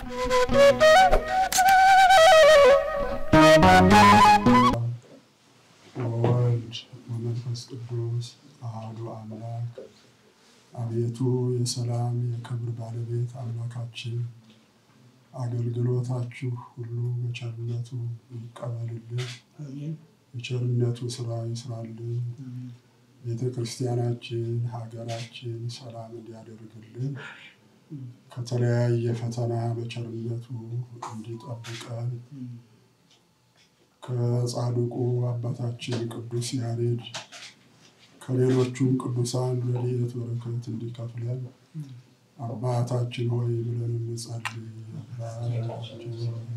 ወወልድ ወመንፈስ ቅዱስ አሐዱ አምላክ። አቤቱ የሰላም የክብር ባለቤት አምላካችን አገልግሎታችሁ ሁሉ በቸርነቱ ይቀበልልን፣ የቸርነቱ ስራ ይስራልን። ቤተ ክርስቲያናችን ሀገራችን ሰላም እንዲያደርግልን ከተለያየ ፈተና በቸርነቱ እንዲጠብቀን ከጻድቁ አባታችን ቅዱስ ያሬድ ከሌሎቹም ቅዱሳን ረድኤት በረከት እንዲከፍለን አባታችን ሆይ ብለን እንጸልይ። አባታችን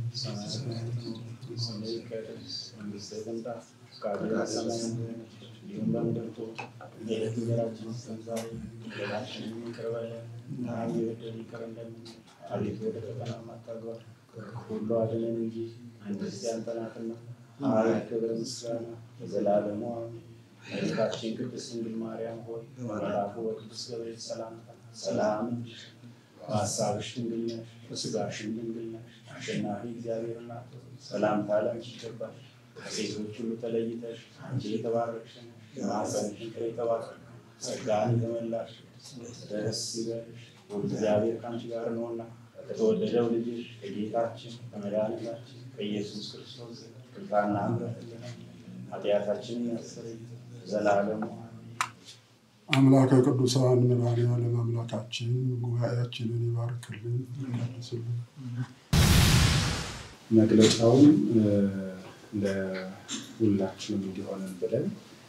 ሁሉ አድነን እንጂ መንግስት ያንተ ናትና፣ ኃይል፣ ክብር፣ ምስጋና ለዘላለሙ አሜን። እመቤታችን ቅድስት ድንግል ማርያም ሆይ በመልአኩ በቅዱስ ገብርኤል ሰላምታ ሰላም ነሽ፣ በሐሳብሽ ድንግል ነሽ፣ በሥጋሽም ድንግል ነሽ። አሸናፊ እግዚአብሔር እናት ሆይ ሰላምታ ላንቺ ይገባል። ከሴቶች ሁሉ ተለይተሽ አንቺ የተባረክሽ ነሽ፣ የማኅፀንሽ ፍሬ የተባረከ ነው። ጸጋን የተመላሽ ደስ ይበልሽ፣ እግዚአብሔር ከአንቺ ጋር ነውና ከተወደደው ልጅሽ ከጌታችን ከመድኃኒታችን ከኢየሱስ ክርስቶስ ይቅርታና ምሕረት ኃጢአታችንን ያስተሰርይ ዘላለሙ አምላከ ቅዱሳን መድኃኔዓለም አምላካችን ጉባኤያችንን ይባርክልን፣ ይቀድስልን። መግለጫውን ለሁላችንም እንዲሆንን ብለን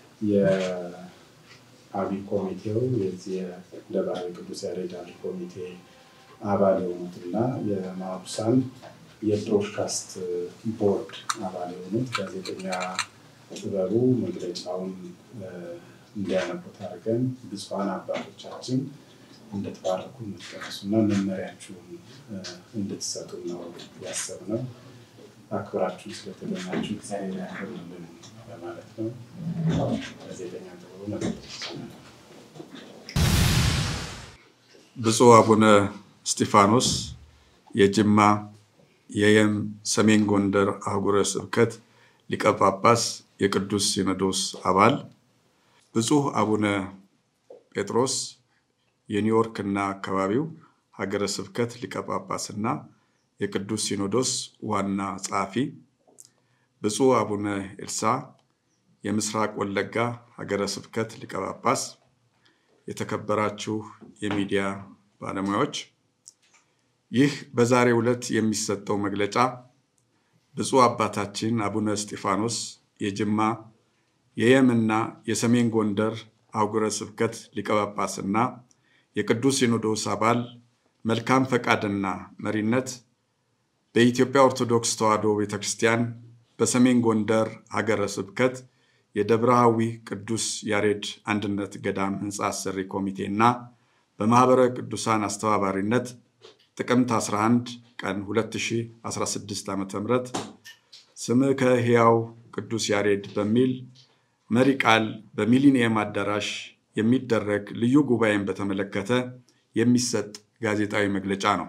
የአብይ ኮሚቴው የዚህ የደብረ ቅዱስ ያሬድ አብይ ኮሚቴ አባል የሆኑትና የማቡሳን የብሮድካስት ቦርድ አባል የሆኑት ጋዜጠኛ ጥበቡ መግለጫውን እንዲያነቡት አድርገን ብፁዓን አባቶቻችን እንድትባርኩ እንድትቀድሱና መመሪያችሁን እንድትሰጡ ነው ያሰብነው። አክብራችሁ ስለተገኛችሁ እግዚአብሔር ያክብርልን ለማለት ነው። ጋዜጠኛ ጥበቡ መግለጫ ብፁዕ አቡነ እስጢፋኖስ የጅማ የየም ሰሜን ጎንደር አህጉረ ስብከት ሊቀ ጳጳስ የቅዱስ ሲኖዶስ አባል፣ ብፁዕ አቡነ ጴጥሮስ የኒውዮርክ እና አካባቢው ሀገረ ስብከት ሊቀ ጳጳስና የቅዱስ ሲኖዶስ ዋና ጸሐፊ፣ ብፁዕ አቡነ ኤልሳ የምስራቅ ወለጋ ሀገረ ስብከት ሊቀ ጳጳስ፣ የተከበራችሁ የሚዲያ ባለሙያዎች ይህ በዛሬው ዕለት የሚሰጠው መግለጫ ብፁዕ አባታችን አቡነ እስጢፋኖስ የጅማ የየምና የሰሜን ጎንደር አህጉረ ስብከት ሊቀ ጳጳስና የቅዱስ ሲኖዶስ አባል መልካም ፈቃድና መሪነት በኢትዮጵያ ኦርቶዶክስ ተዋሕዶ ቤተ ክርስቲያን በሰሜን ጎንደር ሀገረ ስብከት የደብረሃዊ ቅዱስ ያሬድ አንድነት ገዳም ሕንፃ አሰሪ ኮሚቴ እና በማኅበረ ቅዱሳን አስተባባሪነት ጥቅምት 11 ቀን 2016 ዓ ም ስምከ ሕያው ቅዱስ ያሬድ በሚል መሪ ቃል በሚሊኒየም አዳራሽ የሚደረግ ልዩ ጉባኤን በተመለከተ የሚሰጥ ጋዜጣዊ መግለጫ ነው።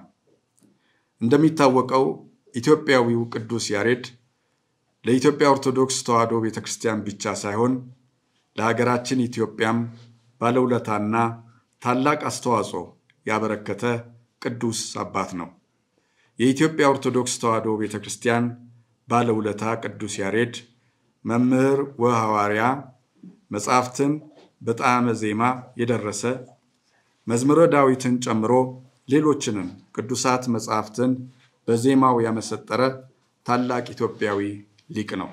እንደሚታወቀው ኢትዮጵያዊው ቅዱስ ያሬድ ለኢትዮጵያ ኦርቶዶክስ ተዋሕዶ ቤተ ክርስቲያን ብቻ ሳይሆን ለሀገራችን ኢትዮጵያም ባለውለታና ታላቅ አስተዋጽኦ ያበረከተ ቅዱስ አባት ነው። የኢትዮጵያ ኦርቶዶክስ ተዋሕዶ ቤተ ክርስቲያን ባለውለታ ቅዱስ ያሬድ መምህር ወሐዋርያ፣ መጻሕፍትን በጣዕመ ዜማ የደረሰ መዝሙረ ዳዊትን ጨምሮ ሌሎችንም ቅዱሳት መጻሕፍትን በዜማው ያመሰጠረ ታላቅ ኢትዮጵያዊ ሊቅ ነው።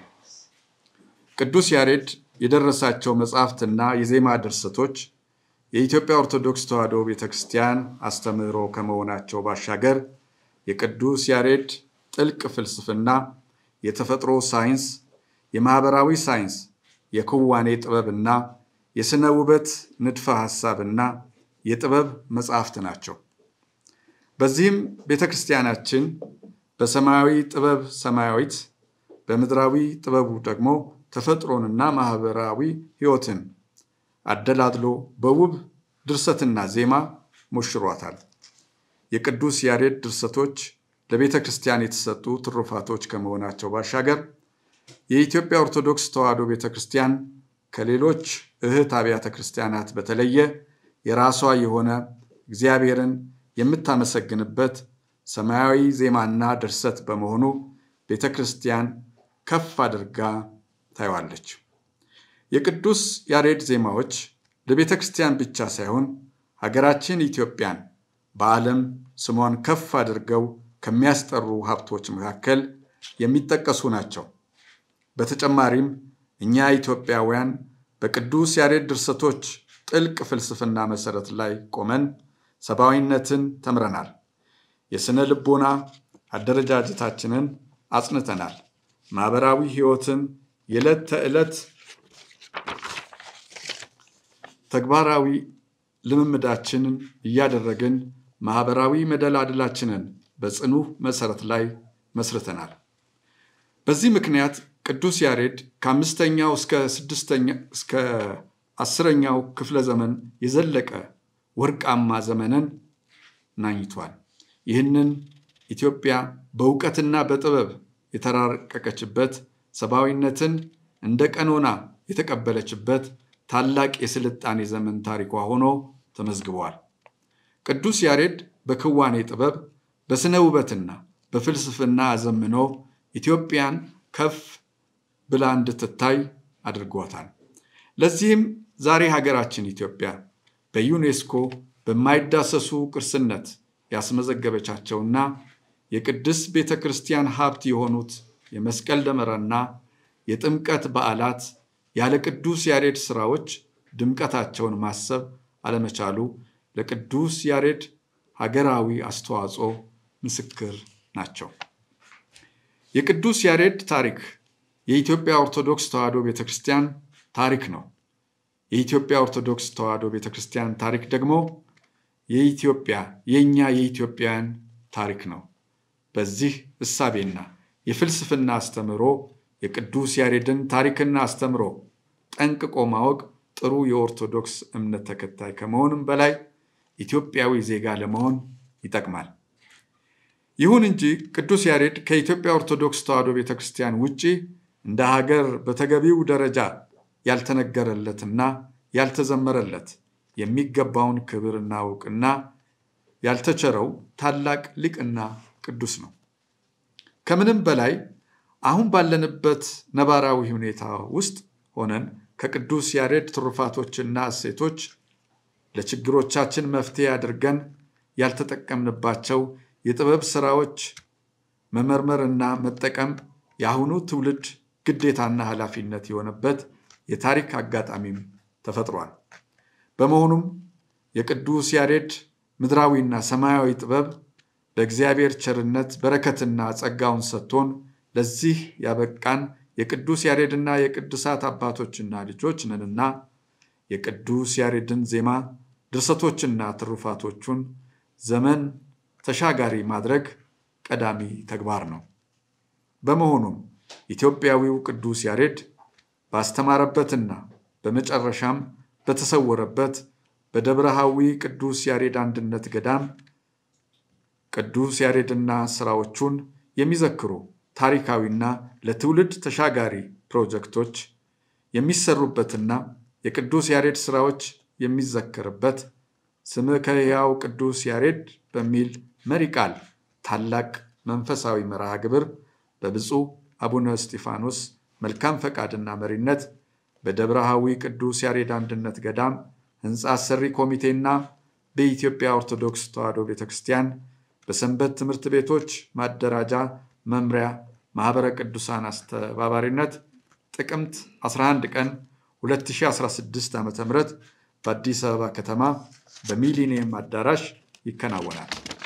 ቅዱስ ያሬድ የደረሳቸው መጻሕፍትና የዜማ ድርሰቶች የኢትዮጵያ ኦርቶዶክስ ተዋሕዶ ቤተ ክርስቲያን አስተምህሮ ከመሆናቸው ባሻገር የቅዱስ ያሬድ ጥልቅ ፍልስፍና፣ የተፈጥሮ ሳይንስ፣ የማህበራዊ ሳይንስ፣ የክዋኔ ጥበብና የሥነ ውበት ንድፈ ሐሳብና የጥበብ መጻሕፍት ናቸው። በዚህም ቤተ ክርስቲያናችን በሰማያዊ ጥበብ ሰማያዊት፣ በምድራዊ ጥበቡ ደግሞ ተፈጥሮንና ማህበራዊ ሕይወትን አደላድሎ በውብ ድርሰትና ዜማ ሞሽሯታል። የቅዱስ ያሬድ ድርሰቶች ለቤተ ክርስቲያን የተሰጡ ትሩፋቶች ከመሆናቸው ባሻገር የኢትዮጵያ ኦርቶዶክስ ተዋሕዶ ቤተ ክርስቲያን ከሌሎች እህት አብያተ ክርስቲያናት በተለየ የራሷ የሆነ እግዚአብሔርን የምታመሰግንበት ሰማያዊ ዜማና ድርሰት በመሆኑ ቤተ ክርስቲያን ከፍ አድርጋ ታየዋለች። የቅዱስ ያሬድ ዜማዎች ለቤተ ክርስቲያን ብቻ ሳይሆን ሀገራችን ኢትዮጵያን በዓለም ስሟን ከፍ አድርገው ከሚያስጠሩ ሀብቶች መካከል የሚጠቀሱ ናቸው። በተጨማሪም እኛ ኢትዮጵያውያን በቅዱስ ያሬድ ድርሰቶች ጥልቅ ፍልስፍና መሰረት ላይ ቆመን ሰብአዊነትን ተምረናል። የሥነ ልቦና አደረጃጀታችንን አጽንተናል። ማኅበራዊ ሕይወትን የዕለት ተዕለት ተግባራዊ ልምምዳችንን እያደረግን ማኅበራዊ መደላድላችንን በጽኑ መሠረት ላይ መስርተናል። በዚህ ምክንያት ቅዱስ ያሬድ ከአምስተኛው እስከ ስድስተኛ እስከ አስረኛው ክፍለ ዘመን የዘለቀ ወርቃማ ዘመንን ናኝቷል። ይህንን ኢትዮጵያ በእውቀትና በጥበብ የተራቀቀችበት ሰብአዊነትን እንደ ቀኖና የተቀበለችበት ታላቅ የስልጣኔ ዘመን ታሪኳ ሆኖ ተመዝግቧል። ቅዱስ ያሬድ በክዋኔ ጥበብ፣ በሥነ ውበትና በፍልስፍና አዘምኖ ኢትዮጵያን ከፍ ብላ እንድትታይ አድርጓታል። ለዚህም ዛሬ ሀገራችን ኢትዮጵያ በዩኔስኮ በማይዳሰሱ ቅርስነት ያስመዘገበቻቸውና የቅድስት ቤተ ክርስቲያን ሀብት የሆኑት የመስቀል ደመራና የጥምቀት በዓላት ያለ ቅዱስ ያሬድ ሥራዎች ድምቀታቸውን ማሰብ አለመቻሉ ለቅዱስ ያሬድ ሀገራዊ አስተዋጽኦ ምስክር ናቸው። የቅዱስ ያሬድ ታሪክ የኢትዮጵያ ኦርቶዶክስ ተዋሕዶ ቤተ ክርስቲያን ታሪክ ነው። የኢትዮጵያ ኦርቶዶክስ ተዋሕዶ ቤተ ክርስቲያን ታሪክ ደግሞ የኢትዮጵያ የእኛ የኢትዮጵያውያን ታሪክ ነው። በዚህ እሳቤና የፍልስፍና አስተምሮ የቅዱስ ያሬድን ታሪክና አስተምሮ ጠንቅቆ ማወቅ ጥሩ የኦርቶዶክስ እምነት ተከታይ ከመሆንም በላይ ኢትዮጵያዊ ዜጋ ለመሆን ይጠቅማል። ይሁን እንጂ ቅዱስ ያሬድ ከኢትዮጵያ ኦርቶዶክስ ተዋሕዶ ቤተ ክርስቲያን ውጪ እንደ ሀገር በተገቢው ደረጃ ያልተነገረለትና ያልተዘመረለት የሚገባውን ክብርና እውቅና ያልተቸረው ታላቅ ሊቅና ቅዱስ ነው። ከምንም በላይ አሁን ባለንበት ነባራዊ ሁኔታ ውስጥ ሆነን ከቅዱስ ያሬድ ትሩፋቶችና እሴቶች ለችግሮቻችን መፍትሄ አድርገን ያልተጠቀምንባቸው የጥበብ ስራዎች መመርመርና መጠቀም የአሁኑ ትውልድ ግዴታና ኃላፊነት የሆነበት የታሪክ አጋጣሚም ተፈጥሯል። በመሆኑም የቅዱስ ያሬድ ምድራዊና ሰማያዊ ጥበብ በእግዚአብሔር ቸርነት በረከትና ጸጋውን ሰጥቶን ለዚህ ያበቃን የቅዱስ ያሬድና የቅዱሳት አባቶችና ልጆች ነንና የቅዱስ ያሬድን ዜማ ድርሰቶችና ትሩፋቶቹን ዘመን ተሻጋሪ ማድረግ ቀዳሚ ተግባር ነው። በመሆኑም ኢትዮጵያዊው ቅዱስ ያሬድ ባስተማረበትና በመጨረሻም በተሰወረበት በደብረሃዊ ቅዱስ ያሬድ አንድነት ገዳም ቅዱስ ያሬድና ስራዎቹን የሚዘክሩ ታሪካዊና ለትውልድ ተሻጋሪ ፕሮጀክቶች የሚሰሩበትና የቅዱስ ያሬድ ስራዎች የሚዘከርበት ስምከ ሕያው ቅዱስ ያሬድ በሚል መሪ ቃል ታላቅ መንፈሳዊ መርሃ ግብር በብፁዕ አቡነ እስጢፋኖስ መልካም ፈቃድና መሪነት በደብረሃዊ ቅዱስ ያሬድ አንድነት ገዳም ሕንፃ አሰሪ ኮሚቴና በኢትዮጵያ ኦርቶዶክስ ተዋሕዶ ቤተ ክርስቲያን በሰንበት ትምህርት ቤቶች ማደራጃ መምሪያ ማኅበረ ቅዱሳን አስተባባሪነት ጥቅምት 11 ቀን 2016 ዓ ም በአዲስ አበባ ከተማ በሚሊኒየም አዳራሽ ይከናወናል።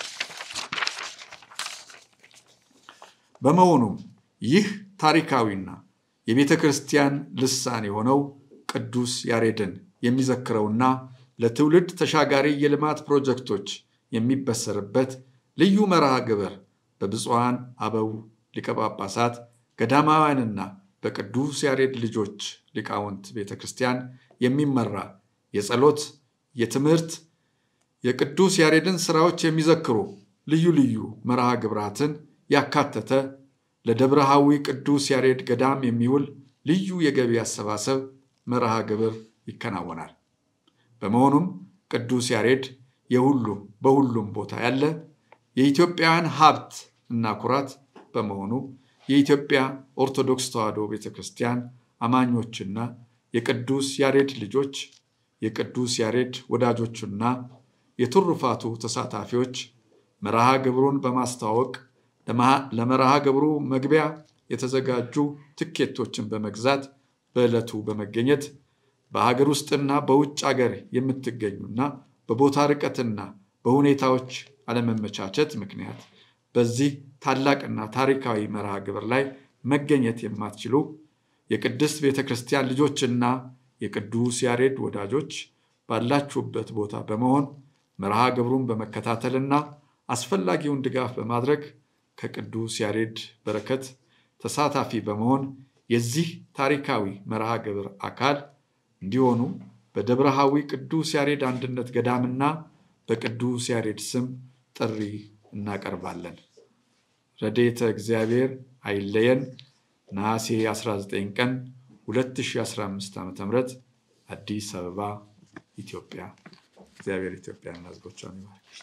በመሆኑም ይህ ታሪካዊና የቤተ ክርስቲያን ልሳን የሆነው ቅዱስ ያሬድን የሚዘክረውና ለትውልድ ተሻጋሪ የልማት ፕሮጀክቶች የሚበሰርበት ልዩ መርሃ ግብር በብፁዓን አበው ሊቀ ጳጳሳት ገዳማውያንና በቅዱስ ያሬድ ልጆች ሊቃውንት ቤተ ክርስቲያን የሚመራ የጸሎት፣ የትምህርት፣ የቅዱስ ያሬድን ስራዎች የሚዘክሩ ልዩ ልዩ መርሃ ግብራትን ያካተተ ለደብረሃዊ ቅዱስ ያሬድ ገዳም የሚውል ልዩ የገቢ አሰባሰብ መርሃ ግብር ይከናወናል። በመሆኑም ቅዱስ ያሬድ የሁሉም በሁሉም ቦታ ያለ የኢትዮጵያውያን ሀብት እና ኩራት በመሆኑ የኢትዮጵያ ኦርቶዶክስ ተዋሕዶ ቤተ ክርስቲያን አማኞችና የቅዱስ ያሬድ ልጆች የቅዱስ ያሬድ ወዳጆቹና የትሩፋቱ ተሳታፊዎች መርሃ ግብሩን በማስተዋወቅ ለመርሃ ግብሩ መግቢያ የተዘጋጁ ትኬቶችን በመግዛት በዕለቱ በመገኘት በሀገር ውስጥና በውጭ አገር የምትገኙና በቦታ ርቀትና በሁኔታዎች አለመመቻቸት ምክንያት በዚህ ታላቅና ታሪካዊ መርሃ ግብር ላይ መገኘት የማትችሉ የቅድስት ቤተ ክርስቲያን ልጆችና የቅዱስ ያሬድ ወዳጆች ባላችሁበት ቦታ በመሆን መርሃ ግብሩን በመከታተልና አስፈላጊውን ድጋፍ በማድረግ ከቅዱስ ያሬድ በረከት ተሳታፊ በመሆን የዚህ ታሪካዊ መርሃ ግብር አካል እንዲሆኑ በደብረሃዊ ቅዱስ ያሬድ አንድነት ገዳምና በቅዱስ ያሬድ ስም ጥሪ እናቀርባለን። ረድኤተ እግዚአብሔር አይለየን። ነሐሴ 19 ቀን 2015 ዓ ም አዲስ አበባ ኢትዮጵያ። እግዚአብሔር ኢትዮጵያና ሕዝቦቿን ይባርክ።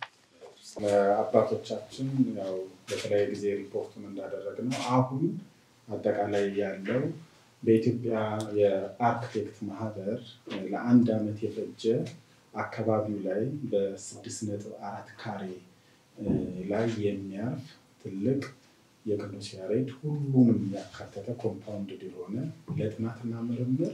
አባቶቻችን ያው በተለያየ ጊዜ ሪፖርቱን እንዳደረግነው አሁን አጠቃላይ ያለው በኢትዮጵያ የአርክቴክት ማህበር ለአንድ ዓመት የፈጀ አካባቢው ላይ በስድስት ነጥብ አራት ካሬ ላይ የሚያርፍ ትልቅ የቅዱስ ያሬድ ሁሉንም ያካተተ ኮምፓውንድ የሆነ ለጥናትና ምርምር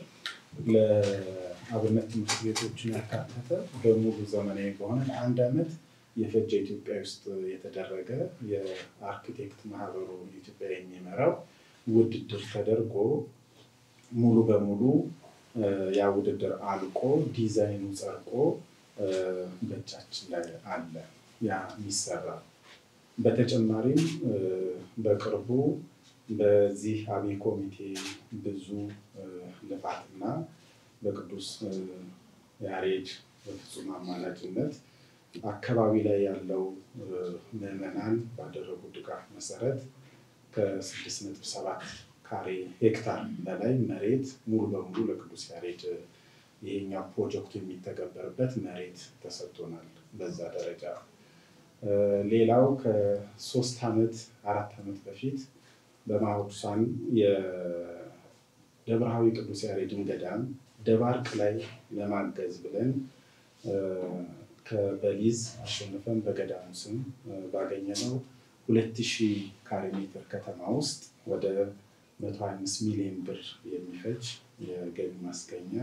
ለአብነት ትምህርት ቤቶችን ያካተተ በሙሉ ዘመናዊ በሆነ ለአንድ ዓመት የፈጀ ኢትዮጵያ ውስጥ የተደረገ የአርኪቴክት ማህበሩ ኢትዮጵያ የሚመራው ውድድር ተደርጎ ሙሉ በሙሉ ያ ውድድር አልቆ ዲዛይኑ ጸድቆ በእጃችን ላይ አለ ያ የሚሰራ በተጨማሪም በቅርቡ በዚህ አብይ ኮሚቴ ብዙ ልፋትና በቅዱስ ያሬድ በፍጹም አማላጅነት አካባቢ ላይ ያለው ምዕመናን ባደረጉ ድጋፍ መሰረት ከስድስት ነጥብ ሰባት ካሬ ሄክታር በላይ መሬት ሙሉ በሙሉ ለቅዱስ ያሬድ ይሄኛው ፕሮጀክቱ የሚተገበርበት መሬት ተሰጥቶናል። በዛ ደረጃ ሌላው ከሶስት ዓመት አራት ዓመት በፊት በማሁሳን የደብረሃዊ ቅዱስ ያሬድን ገዳም ደባርቅ ላይ ለማገዝ ብለን በሊዝ አሸንፈን በገዳሙ ስም ባገኘነው ሁለት ሺህ ካሬ ሜትር ከተማ ውስጥ ወደ መቶ ሀያ አምስት ሚሊዮን ብር የሚፈጅ የገቢ ማስገኛ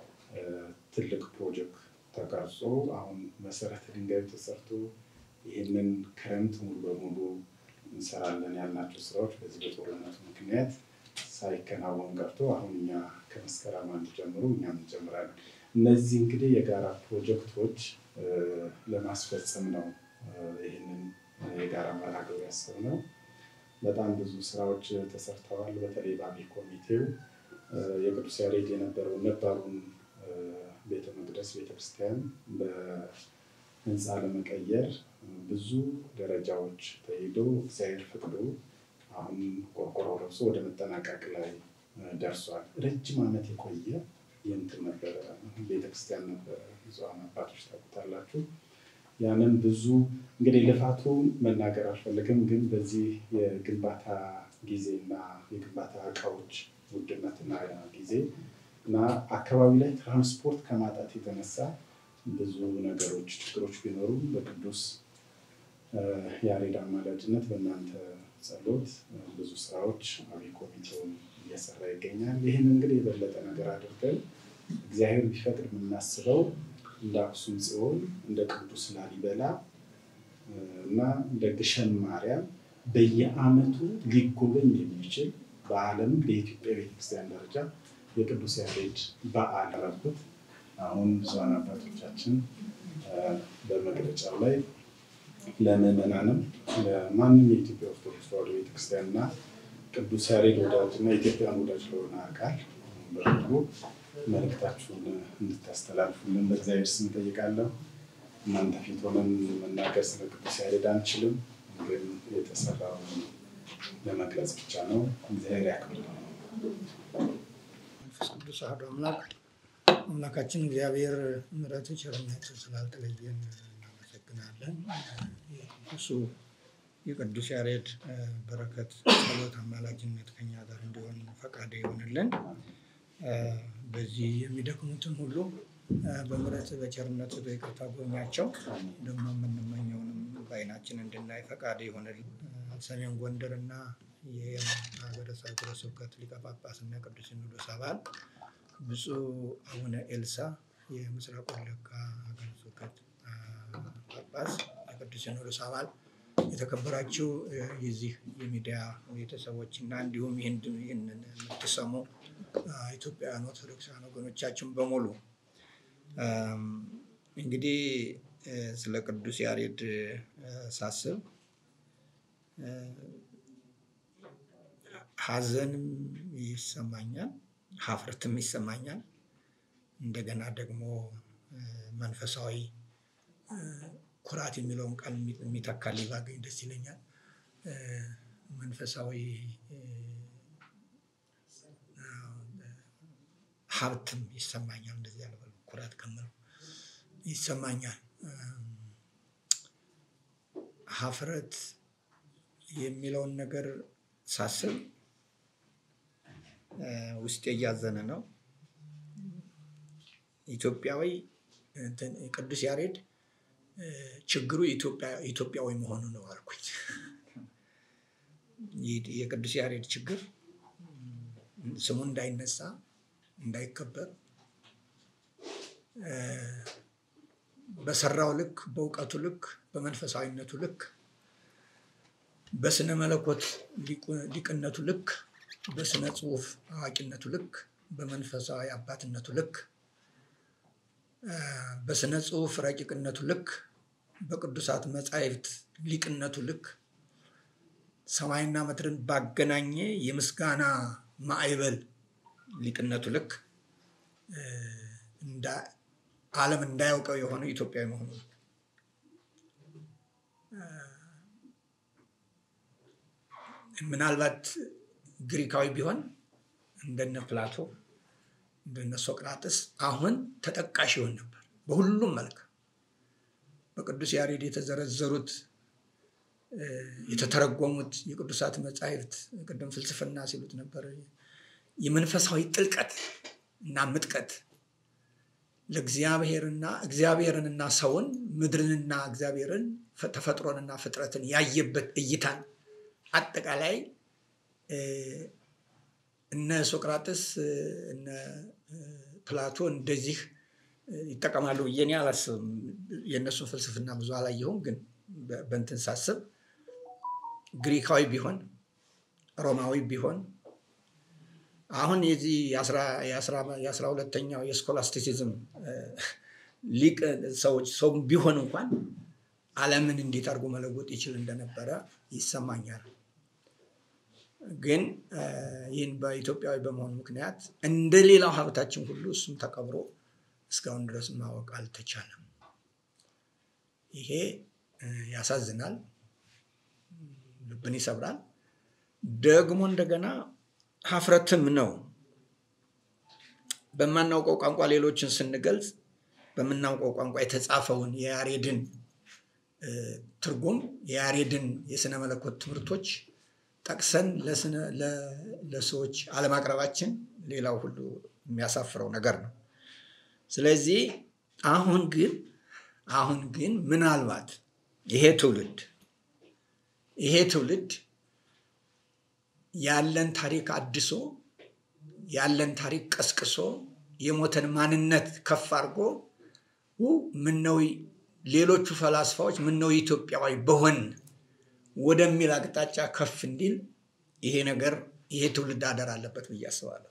ትልቅ ፕሮጀክት ተቀርጾ አሁን መሰረተ ድንጋይ ተሰርቶ ይህንን ክረምት ሙሉ በሙሉ እንሰራለን ያልናቸው ስራዎች በዚህ በጦርነቱ ምክንያት ሳይከናወን ቀርቶ አሁን እኛ ከመስከረም አንድ ጀምሮ እኛም እንጀምራለን። እነዚህ እንግዲህ የጋራ ፕሮጀክቶች ለማስፈጸም ነው ይህንን የጋራ መርሃ ግብር ያሰብነው። በጣም ብዙ ስራዎች ተሰርተዋል። በተለይ በአብይ ኮሚቴው የቅዱስ ያሬድ የነበረው ነባሩን ቤተ መቅደስ ቤተክርስቲያን በህንፃ ለመቀየር ብዙ ደረጃዎች ተሄዶ እግዚአብሔር ፈቅዶ አሁን ቆርቆሮ ለብሶ ወደ መጠናቀቅ ላይ ደርሷል። ረጅም ዓመት የቆየ የእንትን ነበረ ቤተክርስቲያን ነበረ። ብዙሃን አባቶች ታውቁታላችሁ። ያንን ብዙ እንግዲህ ልፋቱን መናገር አልፈልግም፣ ግን በዚህ የግንባታ ጊዜና የግንባታ እቃዎች ውድነትና ጊዜ እና አካባቢ ላይ ትራንስፖርት ከማጣት የተነሳ ብዙ ነገሮች ችግሮች ቢኖሩም በቅዱስ ያሬድ አማላጅነት በእናንተ ጸሎት ብዙ ስራዎች አብይ ኮሚቴውን እየሰራ ይገኛል። ይህን እንግዲህ የበለጠ ነገር አድርገን እግዚአብሔር ቢፈቅድ የምናስበው እንደ አክሱም ጽዮን እንደ ቅዱስ ላሊበላ እና እንደ ግሸን ማርያም በየዓመቱ ሊጎበኝ የሚችል በዓለም በኢትዮጵያ ቤተክርስቲያን ደረጃ የቅዱስ ያሬድ በዓል ረቡት አሁን ብዙሃን አባቶቻችን በመግለጫው ላይ ለምዕመናንም ለማንም የኢትዮጵያ ኦርቶዶክስ ተዋሕዶ ቤተክርስቲያን እና ቅዱስ ያሬድ ወዳጅ እና የኢትዮጵያን ወዳጅ ለሆነ አካል በሙሉ መልእክታችሁን እንድታስተላልፉልን በእግዚአብሔር ስም እጠይቃለሁ። እናንተ ፊት ሆነን መናገር ስለ ቅዱስ ያሬድ አንችልም፣ ግን የተሰራውን ለመግለጽ ብቻ ነው። እግዚአብሔር ያክብር። መንፈስ ቅዱስ አሐዱ አምላክ አምላካችን እግዚአብሔር ምሕረቱ ቸርነቱ ስላልተለየን እናመሰግናለን። የቅዱሱ የቅዱስ ያሬድ እ፣ በረከት ጸሎት፣ አማላጅነት ከኛ ጋር እንዲሆን ፈቃድ ይሆንልን። እ፣ በዚህ የሚደክሙትን ሁሉ እ፣ በምሕረት በቸርነቱ በይቅርታ ጎብኛቸው። ደግሞ የምንመኘውንም በዓይናችን እንድናይ ፈቃድ ይሆንልን። እ፣ ሰሜን ጎንደር እና የሀገረ ሀገረ ስብከት ሊቀ ጳጳስ እና ቅዱስ ሲኖዶስ አባል ብፁዕ አቡነ ኤልሳ የምስራቅ ወለጋ ሀገረ ስብከት አ፣ ጳጳስ የቅዱስ ሲኖዶስ አባል የተከበራችሁ እ፣ የዚህ የሚዲያ ቤተሰቦች እና እንዲሁም ይህን ይህንን የምትሰሙ አ፣ ኢትዮጵያውያን ኦርቶዶክሳውያን ወገኖቻችን በሙሉ አም፣ እንግዲህ እ፣ ስለ ቅዱስ ያሬድ እ፣ ሳስብ እ፣ ሐዘንም ይሰማኛል፣ ሀፍረትም ይሰማኛል። እንደገና ደግሞ እ፣ መንፈሳዊ እ፣ ኩራት የሚለውን ቃል የሚ- የሚተካልኝ ባገኝ ደስ ይለኛል። እ፣ መንፈሳዊ እ፣ ሀብትም ይሰማኛል። እንደዚህ ያለ ኩራት ከምለው ይሰማኛል። እም፣ ሀፍረት የሚለውን ነገር ሳስብ እ፣ ውስጤ እያዘነ ነው። ኢትዮጵያዊ እንትን ቅዱስ ያሬድ እ፣ ችግሩ ኢትዮጵያ- ኢትዮጵያዊ መሆኑ ነው አልኩኝ። ይህ የቅዱስ ያሬድ ችግር እም፣ ስሙ እንዳይነሳ እንዳይከበር እ፣ በሰራው ልክ በእውቀቱ ልክ በመንፈሳዊነቱ ልክ በስነ መለኮት ሊቁ- ሊቅነቱ ልክ በስነ ጽሁፍ አዋቂነቱ ልክ በመንፈሳዊ አባትነቱ ልክ እ፣ በስነ ጽሁፍ ረቂቅነቱ ልክ በቅዱሳት መጻሕፍት ሊቅነቱ ልክ ሰማይና ምድርን ባገናኘ የምስጋና ማዕበል ሊቅነቱ ልክ እ፣ እንዳ- ዓለም እንዳያውቀው የሆነው ኢትዮጵያዊ መሆኑ ነው። ምናልባት ግሪካዊ ቢሆን እንደነ ፕላቶ እንደነ ሶቅራጥስ አሁን ተጠቃሽ ይሆን ነበር በሁሉም መልክ በቅዱስ ያሬድ የተዘረዘሩት እ፣ የተተረጎሙት የቅዱሳት መጻሕፍት ቅድም ፍልስፍና ሲሉት ነበር የመንፈሳዊ ጥልቀት እና ምጥቀት ለእግዚአብሔርና እግዚአብሔርንና ሰውን ምድርንና እግዚአብሔርን ፈ- ተፈጥሮንና ፍጥረትን ያየበት እይታን አጠቃላይ እ፣ እነ ሶቅራጥስ እ፣ እነ እ፣ ፕላቶ እንደዚህ እ፣ ይጠቀማሉ ብዬ እኔ አላስብም። የእነሱን ፍልስፍና ብዙ አላየሁም፣ ግን በ- በእንትን ሳስብ ግሪካዊ ቢሆን ሮማዊ ቢሆን አሁን የዚህ የአስራ- የአስራ- የአስራ ሁለተኛው የስኮላስቲሲዝም እ፣ ሊቅ ሰዎች ሰው ቢሆን እንኳን ዓለምን እንዴት አድርጎ መለወጥ ይችል እንደነበረ ይሰማኛል። ግን እ፣ ይህን በኢትዮጵያዊ በመሆኑ ምክንያት እንደ ሌላው ሀብታችን ሁሉ እሱም ተቀብሮ እስካሁን ድረስ ማወቅ አልተቻለም። ይሄ እ፣ ያሳዝናል፣ ልብን ይሰብራል። ደግሞ እንደገና ሀፍረትም ነው። በማናውቀው ቋንቋ ሌሎችን ስንገልጽ በምናውቀው ቋንቋ የተጻፈውን የያሬድን እ፣ ትርጉም የያሬድን የስነ መለኮት ትምህርቶች ጠቅሰን ለስነ- ለ- ለሰዎች አለማቅረባችን ሌላው ሁሉ የሚያሳፍረው ነገር ነው። ስለዚህ አሁን ግን አሁን ግን ምናልባት ይሄ ትውልድ ይሄ ትውልድ ያለን ታሪክ አድሶ ያለን ታሪክ ቀስቅሶ የሞተን ማንነት ከፍ አድርጎ ው ምነው ሌሎቹ ፈላስፋዎች ምነው ኢትዮጵያዊ በሆን ወደሚል አቅጣጫ ከፍ እንዲል ይሄ ነገር ይሄ ትውልድ አደር አለበት ብዬ አስባለሁ።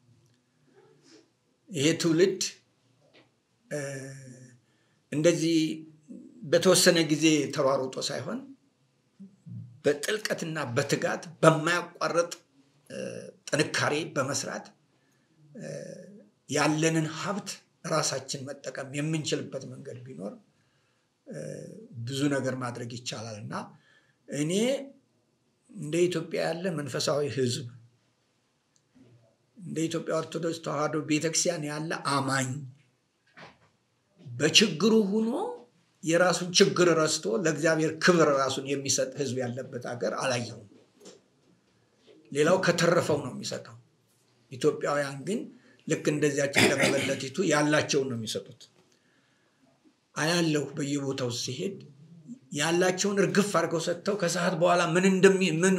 ይሄ ትውልድ እ፣ እንደዚህ በተወሰነ ጊዜ ተሯሩጦ ሳይሆን በጥልቀትና በትጋት በማያቋርጥ እ፣ ጥንካሬ በመስራት እ፣ ያለንን ሀብት ራሳችን መጠቀም የምንችልበት መንገድ ቢኖር ብዙ ነገር ማድረግ ይቻላል እና እኔ እንደ ኢትዮጵያ ያለ መንፈሳዊ ሕዝብ እንደ ኢትዮጵያ ኦርቶዶክስ ተዋሕዶ ቤተክርስቲያን ያለ አማኝ በችግሩ ሆኖ የራሱን ችግር ረስቶ ለእግዚአብሔር ክብር ራሱን የሚሰጥ ሕዝብ ያለበት ሀገር አላየሁም። ሌላው ከተረፈው ነው የሚሰጠው። ኢትዮጵያውያን ግን ልክ እንደዚያች እንደመበለቲቱ ያላቸውን ነው የሚሰጡት። አያለሁ በየቦታው ሲሄድ ያላቸውን እርግፍ አድርገው ሰጥተው ከሰዓት በኋላ ምን እንደሚ ምን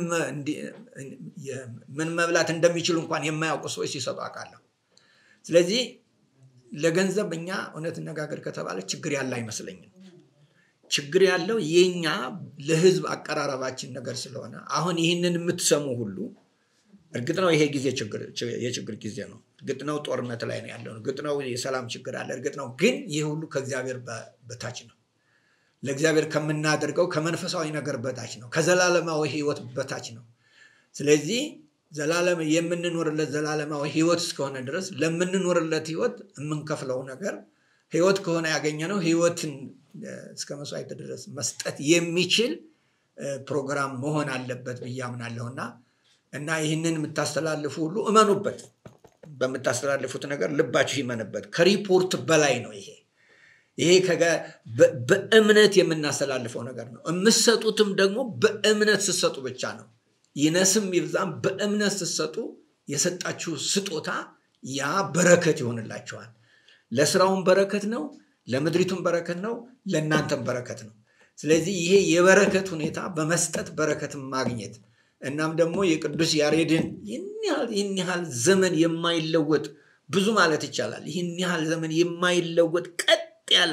ምን መብላት እንደሚችሉ እንኳን የማያውቁ ሰዎች ሲሰጡ አውቃለሁ። ስለዚህ ለገንዘብ እኛ እውነት ነጋገር ከተባለ ችግር ያለ አይመስለኝም። ችግር ያለው የኛ ለህዝብ አቀራረባችን ነገር ስለሆነ አሁን ይህንን የምትሰሙ ሁሉ እርግጥ ነው ይሄ ጊዜ የችግር ጊዜ ነው። እርግጥ ነው ጦርነት ላይ ነው ያለው። እርግጥ ነው የሰላም ችግር አለ። እርግጥ ነው ግን ይህ ሁሉ ከእግዚአብሔር በታች ነው። ለእግዚአብሔር ከምናደርገው ከመንፈሳዊ ነገር በታች ነው። ከዘላለማዊ ህይወት በታች ነው። ስለዚህ ዘላለም የምንኖርለት ዘላለማዊ ህይወት እስከሆነ ድረስ ለምንኖርለት ህይወት የምንከፍለው ነገር ህይወት ከሆነ ያገኘነው ህይወትን እስከ መስዋዕት ድረስ መስጠት የሚችል ፕሮግራም መሆን አለበት ብዬ አምናለሁ እና እና ይህንን የምታስተላልፉ ሁሉ እመኑበት። በምታስተላልፉት ነገር ልባችሁ ይመንበት። ከሪፖርት በላይ ነው ይሄ ይሄ በእምነት የምናስተላልፈው ነገር ነው። የምትሰጡትም ደግሞ በእምነት ስትሰጡ ብቻ ነው። ይነስም ይብዛም በእምነት ስትሰጡ የሰጣችሁ ስጦታ ያ በረከት ይሆንላችኋል። ለስራውን በረከት ነው፣ ለምድሪቱን በረከት ነው፣ ለእናንተም በረከት ነው። ስለዚህ ይሄ የበረከት ሁኔታ በመስጠት በረከትን ማግኘት እናም ደግሞ የቅዱስ ያሬድን ይህን ያህል ዘመን የማይለወጥ ብዙ ማለት ይቻላል ይህን ያህል ዘመን የማይለወጥ ቀጥ ያለ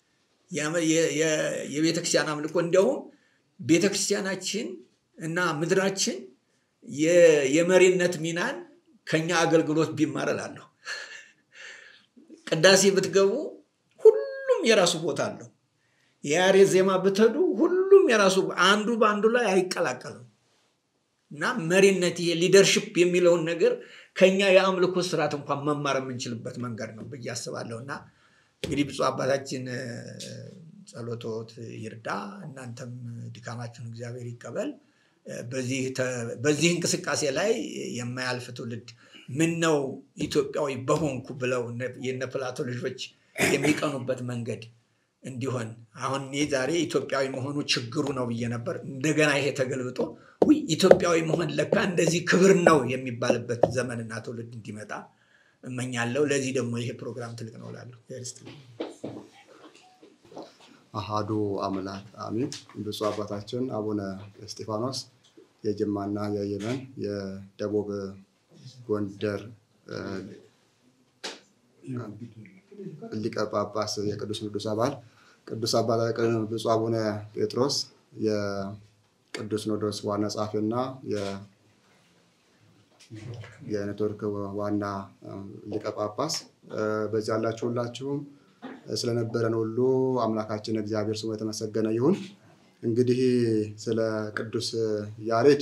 የቤተክርስቲያን አምልኮ እንዲያውም ቤተክርስቲያናችን እና ምድራችን የመሪነት ሚናን ከኛ አገልግሎት ቢማር እላለሁ። ቅዳሴ ብትገቡ ሁሉም የራሱ ቦታ አለው። የያሬድ ዜማ ብትሄዱ ሁሉም የራሱ አንዱ በአንዱ ላይ አይቀላቀልም እና መሪነት ይሄ ሊደርሽፕ የሚለውን ነገር ከኛ የአምልኮ ስርዓት እንኳን መማር የምንችልበት መንገድ ነው ብዬ አስባለሁ እና እንግዲህ ብፁዕ አባታችን ጸሎቶት ይርዳ፣ እናንተም ድካማችሁን እግዚአብሔር ይቀበል። በዚህ እንቅስቃሴ ላይ የማያልፍ ትውልድ ምን ነው ኢትዮጵያዊ በሆንኩ ብለው የነ ፕላቶ ልጆች የሚቀኑበት መንገድ እንዲሆን አሁን እኔ ዛሬ ኢትዮጵያዊ መሆኑ ችግሩ ነው ብዬ ነበር። እንደገና ይሄ ተገልብጦ ውይ ኢትዮጵያዊ መሆን ለካ እንደዚህ ክብር ነው የሚባልበት ዘመንና ትውልድ እንዲመጣ እመኛለሁ። ለዚህ ደግሞ ይሄ ፕሮግራም ትልቅ ነው እላለሁ። አሃዱ አምላክ አሚን። ብፁዕ አባታችን አቡነ እስጢፋኖስ የጅማና የየመን የደቡብ ጎንደር ሊቀ ጳጳስ የቅዱስ ሲኖዶስ አባል ቅዱስ አባት ብፁዕ አቡነ ጴጥሮስ የቅዱስ ሲኖዶስ ዋና ጸሐፊና የኔትወርክ ዋና ሊቀ ጳጳስ በዚህ ያላችሁ ሁላችሁም ስለነበረን ሁሉ አምላካችን እግዚአብሔር ስሙ የተመሰገነ ይሁን። እንግዲህ ስለ ቅዱስ ያሬድ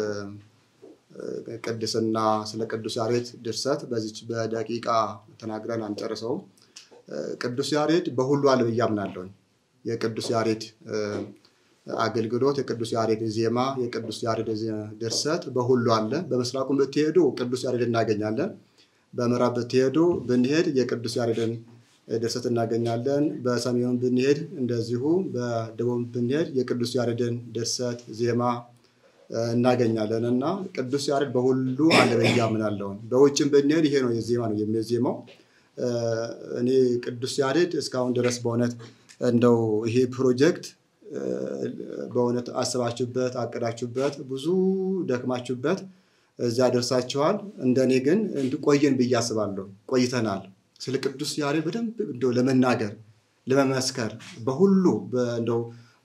ቅድስና ስለ ቅዱስ ያሬድ ድርሰት በዚች በደቂቃ ተናግረን አንጨርሰውም። ቅዱስ ያሬድ በሁሉ አለ ብዬ አምናለሁ። የቅዱስ ያሬድ አገልግሎት፣ የቅዱስ ያሬድ ዜማ፣ የቅዱስ ያሬድ ድርሰት በሁሉ አለ። በምስራቁም ብትሄዱ ቅዱስ ያሬድ እናገኛለን። በምዕራብ ብትሄዱ ብንሄድ የቅዱስ ያሬድን ድርሰት እናገኛለን። በሰሜኑ ብንሄድ እንደዚሁ፣ በደቡብ ብንሄድ የቅዱስ ያሬድን ድርሰት ዜማ እናገኛለን እና ቅዱስ ያሬድ በሁሉ አለ ብዬ አምናለሁ። በውጭም ብንሄድ ይሄ ነው የዜማ ነው የሚዜማው። እኔ ቅዱስ ያሬድ እስካሁን ድረስ በእውነት እንደው ይሄ ፕሮጀክት በእውነት አስባችሁበት አቅዳችሁበት ብዙ ደክማችሁበት እዚያ ደርሳችኋል። እንደኔ ግን ቆየን ብዬ አስባለሁ። ቆይተናል። ስለ ቅዱስ ያሬድ በደንብ እንደው ለመናገር ለመመስከር በሁሉ እንደው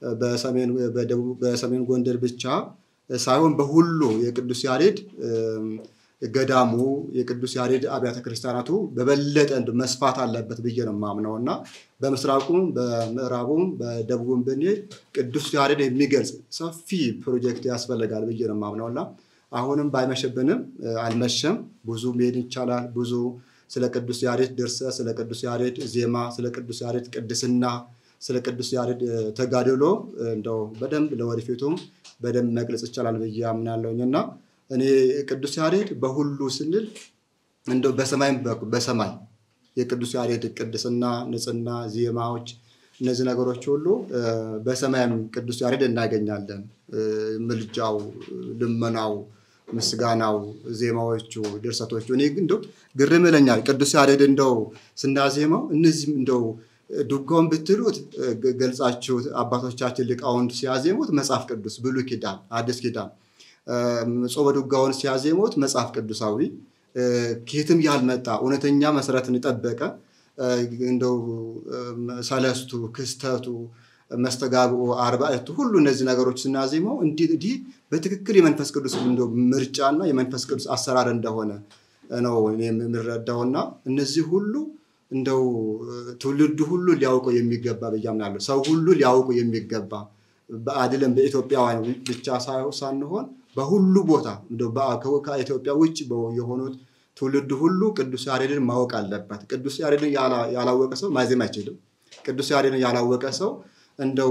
በሰሜን ጎንደር ብቻ ሳይሆን በሁሉ የቅዱስ ያሬድ ገዳሙ የቅዱስ ያሬድ አብያተ ክርስቲያናቱ በበለጠ መስፋት አለበት ብዬ ነው የማምነው እና በምስራቁም በምዕራቡም በደቡብም ብንሄድ ቅዱስ ያሬድ የሚገልጽ ሰፊ ፕሮጀክት ያስፈልጋል ብዬ ነው የማምነው እና አሁንም ባይመሸብንም አልመሸም። ብዙ መሄድ ይቻላል። ብዙ ስለ ቅዱስ ያሬድ ድርሰት፣ ስለ ቅዱስ ያሬድ ዜማ፣ ስለ ቅዱስ ያሬድ ቅድስና፣ ስለ ቅዱስ ያሬድ ተጋድሎ እንደው በደንብ ለወደፊቱም በደንብ መግለጽ ይቻላል ብዬ አምናለሁኝ እና እኔ ቅዱስ ያሬድ በሁሉ ስንል እንደው በሰማይም በሰማይ የቅዱስ ያሬድ ቅድስና፣ ንጽህና፣ ዜማዎች እነዚህ ነገሮች ሁሉ በሰማይም ቅዱስ ያሬድ እናገኛለን። ምልጃው፣ ልመናው፣ ምስጋናው፣ ዜማዎቹ፣ ድርሰቶቹ እኔ እንደው ግርም ይለኛል። ቅዱስ ያሬድ እንደው ስናዜመው እነዚህም እንደው ዱጋውን ብትሉት ገልጻችሁ አባቶቻችን ሊቃውንት ሲያዜሙት መጽሐፍ ቅዱስ ብሉይ ኪዳን፣ አዲስ ኪዳን፣ ጾመ ዱጋውን ሲያዜሙት መጽሐፍ ቅዱሳዊ ከየትም ያልመጣ እውነተኛ መሰረትን የጠበቀ እንደው ሰለስቱ ክስተቱ መስተጋብኡ አርባዕቱ ሁሉ እነዚህ ነገሮች ስናዜመው እንዲህ በትክክል የመንፈስ ቅዱስ እንደው ምርጫና የመንፈስ ቅዱስ አሰራር እንደሆነ ነው የምንረዳውና እነዚህ ሁሉ እንደው ትውልዱ ሁሉ ሊያውቁ የሚገባ ብዬ አምናለሁ። ሰው ሁሉ ሊያውቁ የሚገባ አይደለም በኢትዮጵያውያን ብቻ ሳንሆን በሁሉ ቦታ ከኢትዮጵያ ውጭ የሆኑት ትውልድ ሁሉ ቅዱስ ያሬድን ማወቅ አለበት። ቅዱስ ያሬድን ያላወቀ ሰው ማዜም አይችልም። ቅዱስ ያሬድን ያላወቀ ሰው እንደው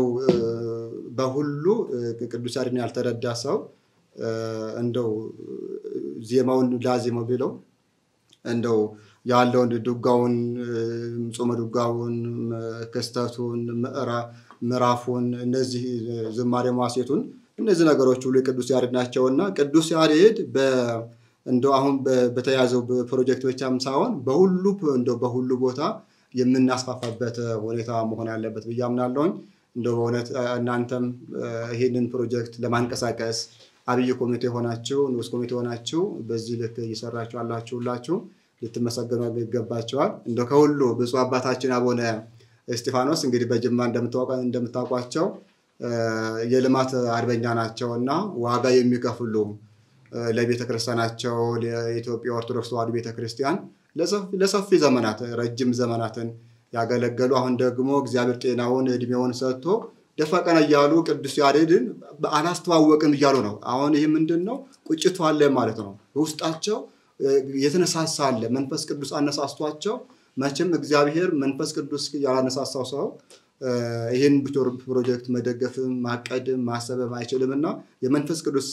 በሁሉ ቅዱስ ያሬድን ያልተረዳ ሰው እንደው ዜማውን ላዜመው ቢለው እንደው ያለውን ዱጋውን፣ ጾመ ዱጋውን፣ ክስተቱን፣ ምዕራፉን፣ እነዚህ ዝማሬ ማሴቱን እነዚህ ነገሮች ሁሉ የቅዱስ ያሬድ ናቸውና ቅዱስ ያሬድ እንደው አሁን በተያዘው ፕሮጀክት ብቻም ሳይሆን በሁሉ እንደው በሁሉ ቦታ የምናስፋፋበት ሁኔታ መሆን አለበት ብዬ አምናለሁኝ። እንደው በእውነት እናንተም ይህንን ፕሮጀክት ለማንቀሳቀስ አብይ ኮሚቴ ሆናችሁ ንዑስ ኮሚቴ ሆናችሁ በዚህ ልክ እየሰራችሁ አላችሁ ሁላችሁ ልትመሰገኑ ይገባቸዋል። እንደው ከሁሉ ብፁዕ አባታችን አቡነ እስጢፋኖስ እንግዲህ በጅማ እንደምታውቋቸው የልማት አርበኛ ናቸው እና ዋጋ የሚከፍሉ ለቤተ ክርስቲያናቸው ለኢትዮጵያ ኦርቶዶክስ ተዋሕዶ ቤተ ክርስቲያን ለሰፊ ዘመናት ረጅም ዘመናትን ያገለገሉ አሁን ደግሞ እግዚአብሔር ጤናውን እድሜውን ሰጥቶ ደፋ ቀና እያሉ ቅዱስ ያሬድን አላስተዋወቅም እያሉ ነው። አሁን ይህ ምንድን ነው? ቁጭቱ አለ ማለት ነው። ውስጣቸው የተነሳሳ አለ። መንፈስ ቅዱስ አነሳስቷቸው መቼም እግዚአብሔር መንፈስ ቅዱስ ያላነሳሳው ሰው ይህን ፕሮጀክት መደገፍም ማቀድም ማሰብም አይችልም እና የመንፈስ ቅዱስ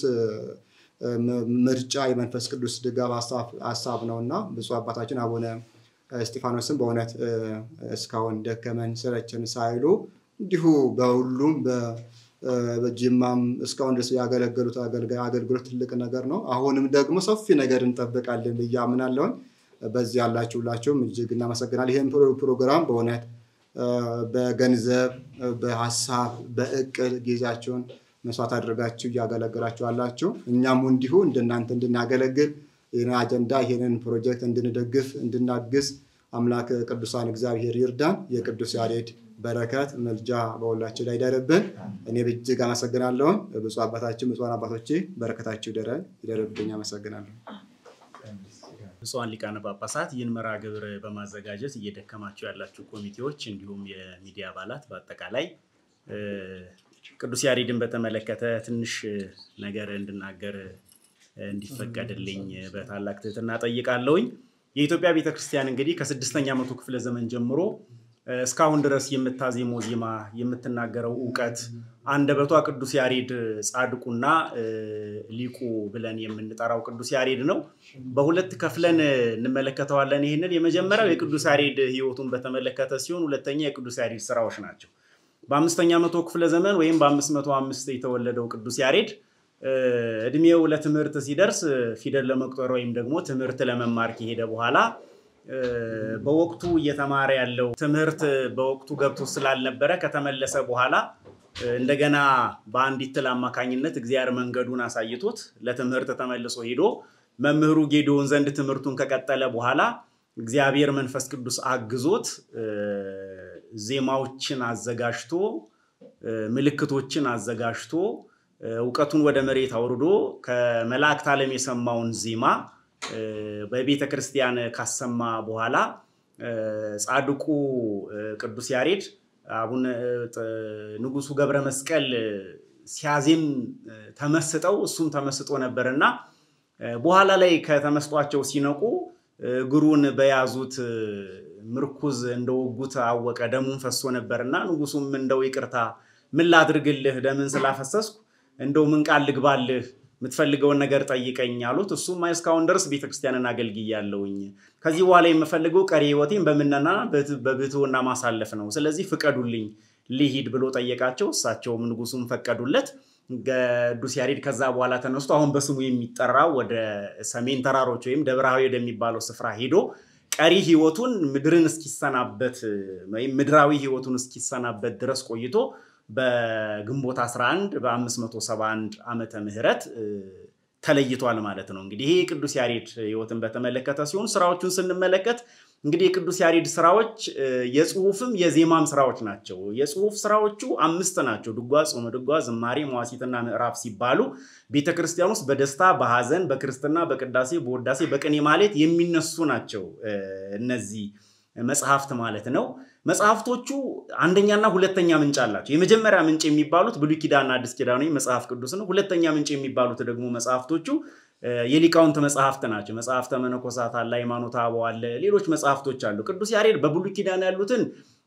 ምርጫ የመንፈስ ቅዱስ ድጋፍ ሀሳብ ነው እና ብፁዕ አባታችን አቡነ እስጢፋኖስም በእውነት እስካሁን ደከመን ሰለቸን ሳይሉ እንዲሁ በሁሉም በጅማም እስካሁን ድረስ ያገለገሉት አገልግሎት ትልቅ ነገር ነው። አሁንም ደግሞ ሰፊ ነገር እንጠብቃለን ብዬ አምናለሁኝ። በዚህ ያላችሁ ሁላችሁም እጅግ እናመሰግናል። ይህን ፕሮግራም በእውነት በገንዘብ በሀሳብ በእቅድ ጊዜያችሁን መስዋዕት አድርጋችሁ እያገለገላችሁ አላችሁ። እኛም እንዲሁ እንደናንተ እንድናገለግል ይህን አጀንዳ ይህንን ፕሮጀክት እንድንደግፍ እንድናግዝ አምላክ ቅዱሳን እግዚአብሔር ይርዳን። የቅዱስ ያሬድ በረከት መልጃ በሁላችን ላይ ይደርብን። እኔ እጅግ አመሰግናለሁ። ብፁዕ አባታችን ብፁዓን አባቶቼ በረከታችሁ ይደርብኝ። አመሰግናለሁ። ብፁዓን ሊቃነ ጳጳሳት ይህን መርሃ ግብር በማዘጋጀት እየደከማችሁ ያላችሁ ኮሚቴዎች፣ እንዲሁም የሚዲያ አባላት በአጠቃላይ ቅዱስ ያሬድን በተመለከተ ትንሽ ነገር እንድናገር እንዲፈቀድልኝ በታላቅ ትህትና ጠይቃለሁኝ። የኢትዮጵያ ቤተክርስቲያን እንግዲህ ከስድስተኛ መቶ ክፍለ ዘመን ጀምሮ እስካሁን ድረስ የምታዜመው ዜማ የምትናገረው እውቀት አንደበቷ ቅዱስ ያሬድ ጻድቁና ሊቁ ብለን የምንጠራው ቅዱስ ያሬድ ነው። በሁለት ከፍለን እንመለከተዋለን። ይህንን የመጀመሪያው የቅዱስ ያሬድ ሕይወቱን በተመለከተ ሲሆን ሁለተኛ የቅዱስ ያሬድ ስራዎች ናቸው። በአምስተኛ መቶ ክፍለ ዘመን ወይም በአምስት መቶ አምስት የተወለደው ቅዱስ ያሬድ እድሜው ለትምህርት ሲደርስ ፊደል ለመቁጠር ወይም ደግሞ ትምህርት ለመማር ከሄደ በኋላ በወቅቱ እየተማረ ያለው ትምህርት በወቅቱ ገብቶ ስላልነበረ ከተመለሰ በኋላ እንደገና በአንዲት ትል አማካኝነት እግዚአብሔር መንገዱን አሳይቶት ለትምህርት ተመልሶ ሄዶ መምህሩ ጌዲዮን ዘንድ ትምህርቱን ከቀጠለ በኋላ እግዚአብሔር መንፈስ ቅዱስ አግዞት ዜማዎችን አዘጋጅቶ ምልክቶችን አዘጋጅቶ እውቀቱን ወደ መሬት አውርዶ ከመላእክት ዓለም የሰማውን ዜማ በቤተ ክርስቲያን ካሰማ በኋላ ጻድቁ ቅዱስ ያሬድ አቡነ ንጉሱ ገብረ መስቀል ሲያዜም ተመስጠው እሱም ተመስጦ ነበር እና በኋላ ላይ ከተመስጧቸው ሲነቁ እግሩን በያዙት ምርኩዝ እንደወጉት አወቀ፣ ደሙን ፈሶ ነበርና ንጉሱም እንደው ይቅርታ ምን ላድርግልህ ደምን ስላፈሰስኩ እንደው ምን ቃል ልግባልህ የምትፈልገውን ነገር ጠይቀኝ አሉት። እሱም አይ እስካሁን ድረስ ቤተክርስቲያንን አገልግያለሁኝ ከዚህ በኋላ የምፈልገው ቀሪ ህይወቴን በምነና በብሕትውና ማሳለፍ ነው። ስለዚህ ፍቀዱልኝ ልሂድ ብሎ ጠየቃቸው። እሳቸውም ንጉሱም ፈቀዱለት። ቅዱስ ያሬድ ከዛ በኋላ ተነስቶ አሁን በስሙ የሚጠራው ወደ ሰሜን ተራሮች ወይም ደብረሃዊ ወደሚባለው ስፍራ ሄዶ ቀሪ ህይወቱን ምድርን እስኪሰናበት ወይም ምድራዊ ህይወቱን እስኪሰናበት ድረስ ቆይቶ በግንቦት 11 በ571 ዓመተ ምህረት ተለይቷል ማለት ነው። እንግዲህ ይሄ ቅዱስ ያሬድ ህይወትን በተመለከተ ሲሆን ስራዎቹን ስንመለከት እንግዲህ የቅዱስ ያሬድ ስራዎች የጽሁፍም የዜማም ስራዎች ናቸው። የጽሁፍ ስራዎቹ አምስት ናቸው። ድጓ፣ ጾመ ድጓ፣ ዝማሬ፣ መዋሲትና ምዕራፍ ሲባሉ ቤተክርስቲያን ውስጥ በደስታ በሐዘን፣ በክርስትና፣ በቅዳሴ፣ በወዳሴ፣ በቅኔ ማለት የሚነሱ ናቸው እነዚህ መጽሐፍት ማለት ነው። መጽሐፍቶቹ አንደኛና ሁለተኛ ምንጭ አላቸው። የመጀመሪያ ምንጭ የሚባሉት ብሉይ ኪዳንና አዲስ ኪዳን ወይም መጽሐፍ ቅዱስ ነው። ሁለተኛ ምንጭ የሚባሉት ደግሞ መጽሐፍቶቹ የሊቃውንት መጽሐፍት ናቸው። መጽሐፍተ መነኮሳት አለ፣ ሃይማኖተ አበው አለ፣ ሌሎች መጽሐፍቶች አሉ። ቅዱስ ያሬድ በብሉይ ኪዳን ያሉትን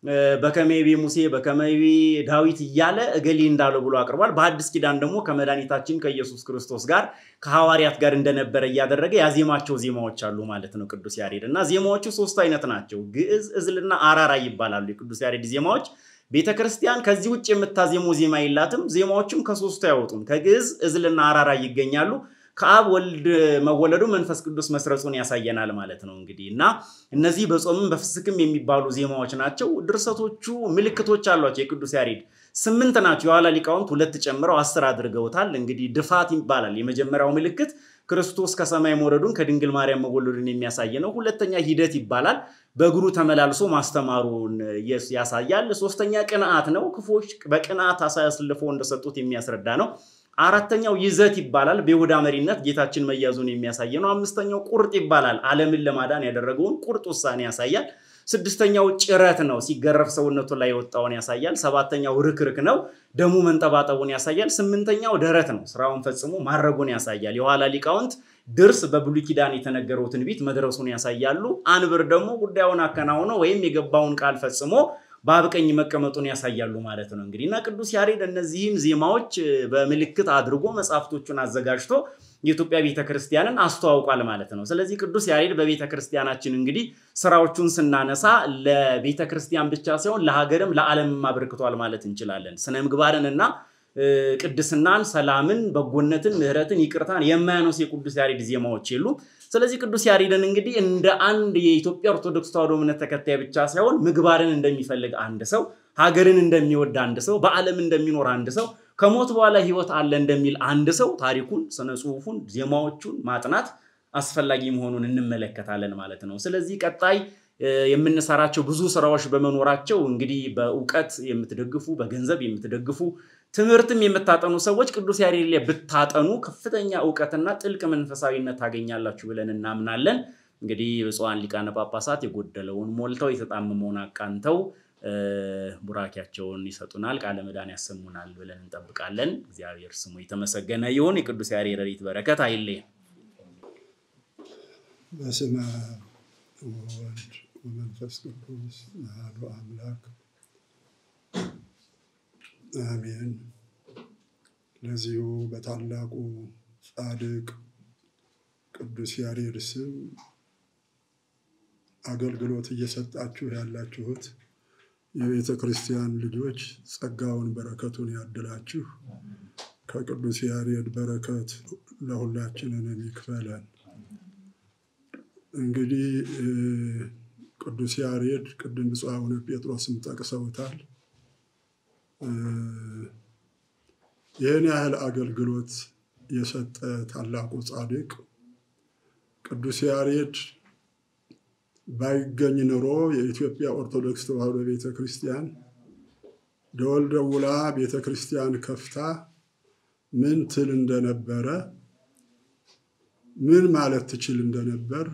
በከመይቤ ሙሴ በከመይቤ ዳዊት እያለ እገሌ እንዳለው ብሎ አቅርቧል። በአዲስ ኪዳን ደግሞ ከመድኃኒታችን ከኢየሱስ ክርስቶስ ጋር ከሐዋርያት ጋር እንደነበረ እያደረገ ያዜማቸው ዜማዎች አሉ ማለት ነው ቅዱስ ያሬድ እና ዜማዎቹ ሶስት አይነት ናቸው። ግዕዝ፣ እዝልና አራራ ይባላሉ የቅዱስ ያሬድ ዜማዎች። ቤተ ክርስቲያን ከዚህ ውጭ የምታዜሙ ዜማ የላትም። ዜማዎቹም ከሶስቱ አይወጡም። ከግዕዝ፣ እዝልና አራራ ይገኛሉ። ከአብ ወልድ መወለዱ መንፈስ ቅዱስ መስረጹን ያሳየናል ማለት ነው። እንግዲህ እና እነዚህ በጾምም በፍስክም የሚባሉ ዜማዎች ናቸው። ድርሰቶቹ ምልክቶች አሏቸው። የቅዱስ ያሬድ ስምንት ናቸው። የኋላ ሊቃውንት ሁለት ጨምረው አስር አድርገውታል። እንግዲህ ድፋት ይባላል። የመጀመሪያው ምልክት ክርስቶስ ከሰማይ መውረዱን ከድንግል ማርያም መወለዱን የሚያሳይ ነው። ሁለተኛ ሂደት ይባላል። በእግሩ ተመላልሶ ማስተማሩን ያሳያል። ሶስተኛ ቅንዓት ነው። ክፎች በቅንዓት አሳልፎ እንደሰጡት የሚያስረዳ ነው። አራተኛው ይዘት ይባላል። በይሁዳ መሪነት ጌታችን መያዙን የሚያሳይ ነው። አምስተኛው ቁርጥ ይባላል። ዓለምን ለማዳን ያደረገውን ቁርጥ ውሳኔ ያሳያል። ስድስተኛው ጭረት ነው። ሲገረፍ ሰውነቱ ላይ የወጣውን ያሳያል። ሰባተኛው ርክርክ ነው። ደሙ መንጠባጠቡን ያሳያል። ስምንተኛው ደረት ነው። ስራውን ፈጽሞ ማድረጉን ያሳያል። የኋላ ሊቃውንት ድርስ በብሉይ ኪዳን የተነገረው ትንቢት መድረሱን ያሳያሉ። አንብር ደግሞ ጉዳዩን አከናውኖ ወይም የገባውን ቃል ፈጽሞ በአብ ቀኝ መቀመጡን ያሳያሉ ማለት ነው። እንግዲህ እና ቅዱስ ያሬድ እነዚህም ዜማዎች በምልክት አድርጎ መጽሐፍቶቹን አዘጋጅቶ የኢትዮጵያ ቤተክርስቲያንን አስተዋውቋል ማለት ነው። ስለዚህ ቅዱስ ያሬድ በቤተክርስቲያናችን እንግዲህ ስራዎቹን ስናነሳ ለቤተክርስቲያን ብቻ ሳይሆን ለሀገርም ለዓለምም አበርክቷል ማለት እንችላለን። ስነ ምግባርን እና ቅድስናን፣ ሰላምን፣ በጎነትን፣ ምሕረትን፣ ይቅርታን የማያነሱ የቅዱስ ያሬድ ዜማዎች የሉም። ስለዚህ ቅዱስ ያሬድን እንግዲህ እንደ አንድ የኢትዮጵያ ኦርቶዶክስ ተዋሕዶ እምነት ተከታይ ብቻ ሳይሆን ምግባርን እንደሚፈልግ አንድ ሰው፣ ሀገርን እንደሚወድ አንድ ሰው፣ በዓለም እንደሚኖር አንድ ሰው፣ ከሞት በኋላ ሕይወት አለ እንደሚል አንድ ሰው ታሪኩን፣ ስነ ጽሑፉን፣ ዜማዎቹን ማጥናት አስፈላጊ መሆኑን እንመለከታለን ማለት ነው። ስለዚህ ቀጣይ የምንሰራቸው ብዙ ስራዎች በመኖራቸው እንግዲህ በእውቀት የምትደግፉ በገንዘብ የምትደግፉ ትምህርትም የምታጠኑ ሰዎች ቅዱስ ያሬድ ላይ ብታጠኑ ከፍተኛ እውቀትና ጥልቅ መንፈሳዊነት ታገኛላችሁ ብለን እናምናለን። እንግዲህ ብፁዓን ሊቃነ ጳጳሳት የጎደለውን ሞልተው የተጣመመውን አቃንተው ቡራኪያቸውን ይሰጡናል፣ ቃለ ምዕዳን ያሰሙናል ብለን እንጠብቃለን። እግዚአብሔር ስሙ የተመሰገነ ይሁን። የቅዱስ ያሬድ ረድኤት በረከት አይለየን። በስመ አብ ወወልድ ወመንፈስ ቅዱስ አሐዱ አምላክ አሜን። ለዚሁ በታላቁ ጻድቅ ቅዱስ ያሬድ ስም አገልግሎት እየሰጣችሁ ያላችሁት የቤተ ክርስቲያን ልጆች ጸጋውን በረከቱን ያድላችሁ። ከቅዱስ ያሬድ በረከት ለሁላችንን ይክፈለን። እንግዲህ ቅዱስ ያሬድ ቅድም ብፁዕ አቡነ ጴጥሮስም ጠቅሰውታል። ይህን ያህል አገልግሎት የሰጠ ታላቁ ጻድቅ ቅዱስ ያሬድ ባይገኝ ኑሮ የኢትዮጵያ ኦርቶዶክስ ተዋሕዶ ቤተ ክርስቲያን ደወል ደውላ ቤተ ክርስቲያን ከፍታ ምን ትል እንደነበረ ምን ማለት ትችል እንደነበር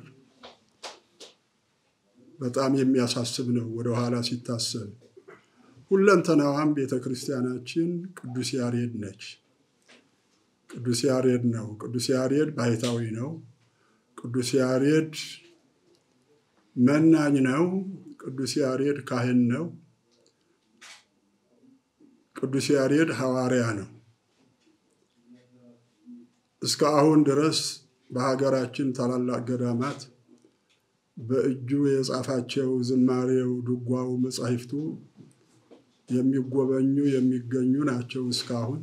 በጣም የሚያሳስብ ነው ወደኋላ ሲታሰብ። ሁለንተናዋም ቤተ ክርስቲያናችን ቅዱስ ያሬድ ነች። ቅዱስ ያሬድ ነው። ቅዱስ ያሬድ ባሕታዊ ነው። ቅዱስ ያሬድ መናኝ ነው። ቅዱስ ያሬድ ካህን ነው። ቅዱስ ያሬድ ሐዋርያ ነው። እስከ አሁን ድረስ በሀገራችን ታላላቅ ገዳማት በእጁ የጻፋቸው ዝማሬው፣ ድጓው፣ መጻሕፍቱ የሚጎበኙ የሚገኙ ናቸው። እስካሁን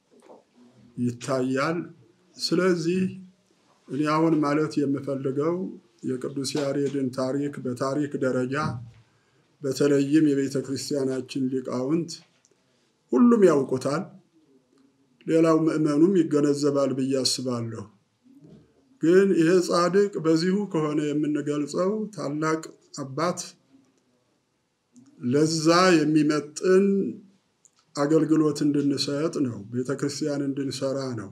ይታያል። ስለዚህ እኔ አሁን ማለት የምፈልገው የቅዱስ ያሬድን ታሪክ በታሪክ ደረጃ በተለይም የቤተ ክርስቲያናችን ሊቃውንት ሁሉም ያውቁታል። ሌላው ምዕመኑም ይገነዘባል ብዬ አስባለሁ። ግን ይሄ ጻድቅ በዚሁ ከሆነ የምንገልጸው ታላቅ አባት ለዛ የሚመጥን አገልግሎት እንድንሰጥ ነው። ቤተ ክርስቲያን እንድንሰራ ነው።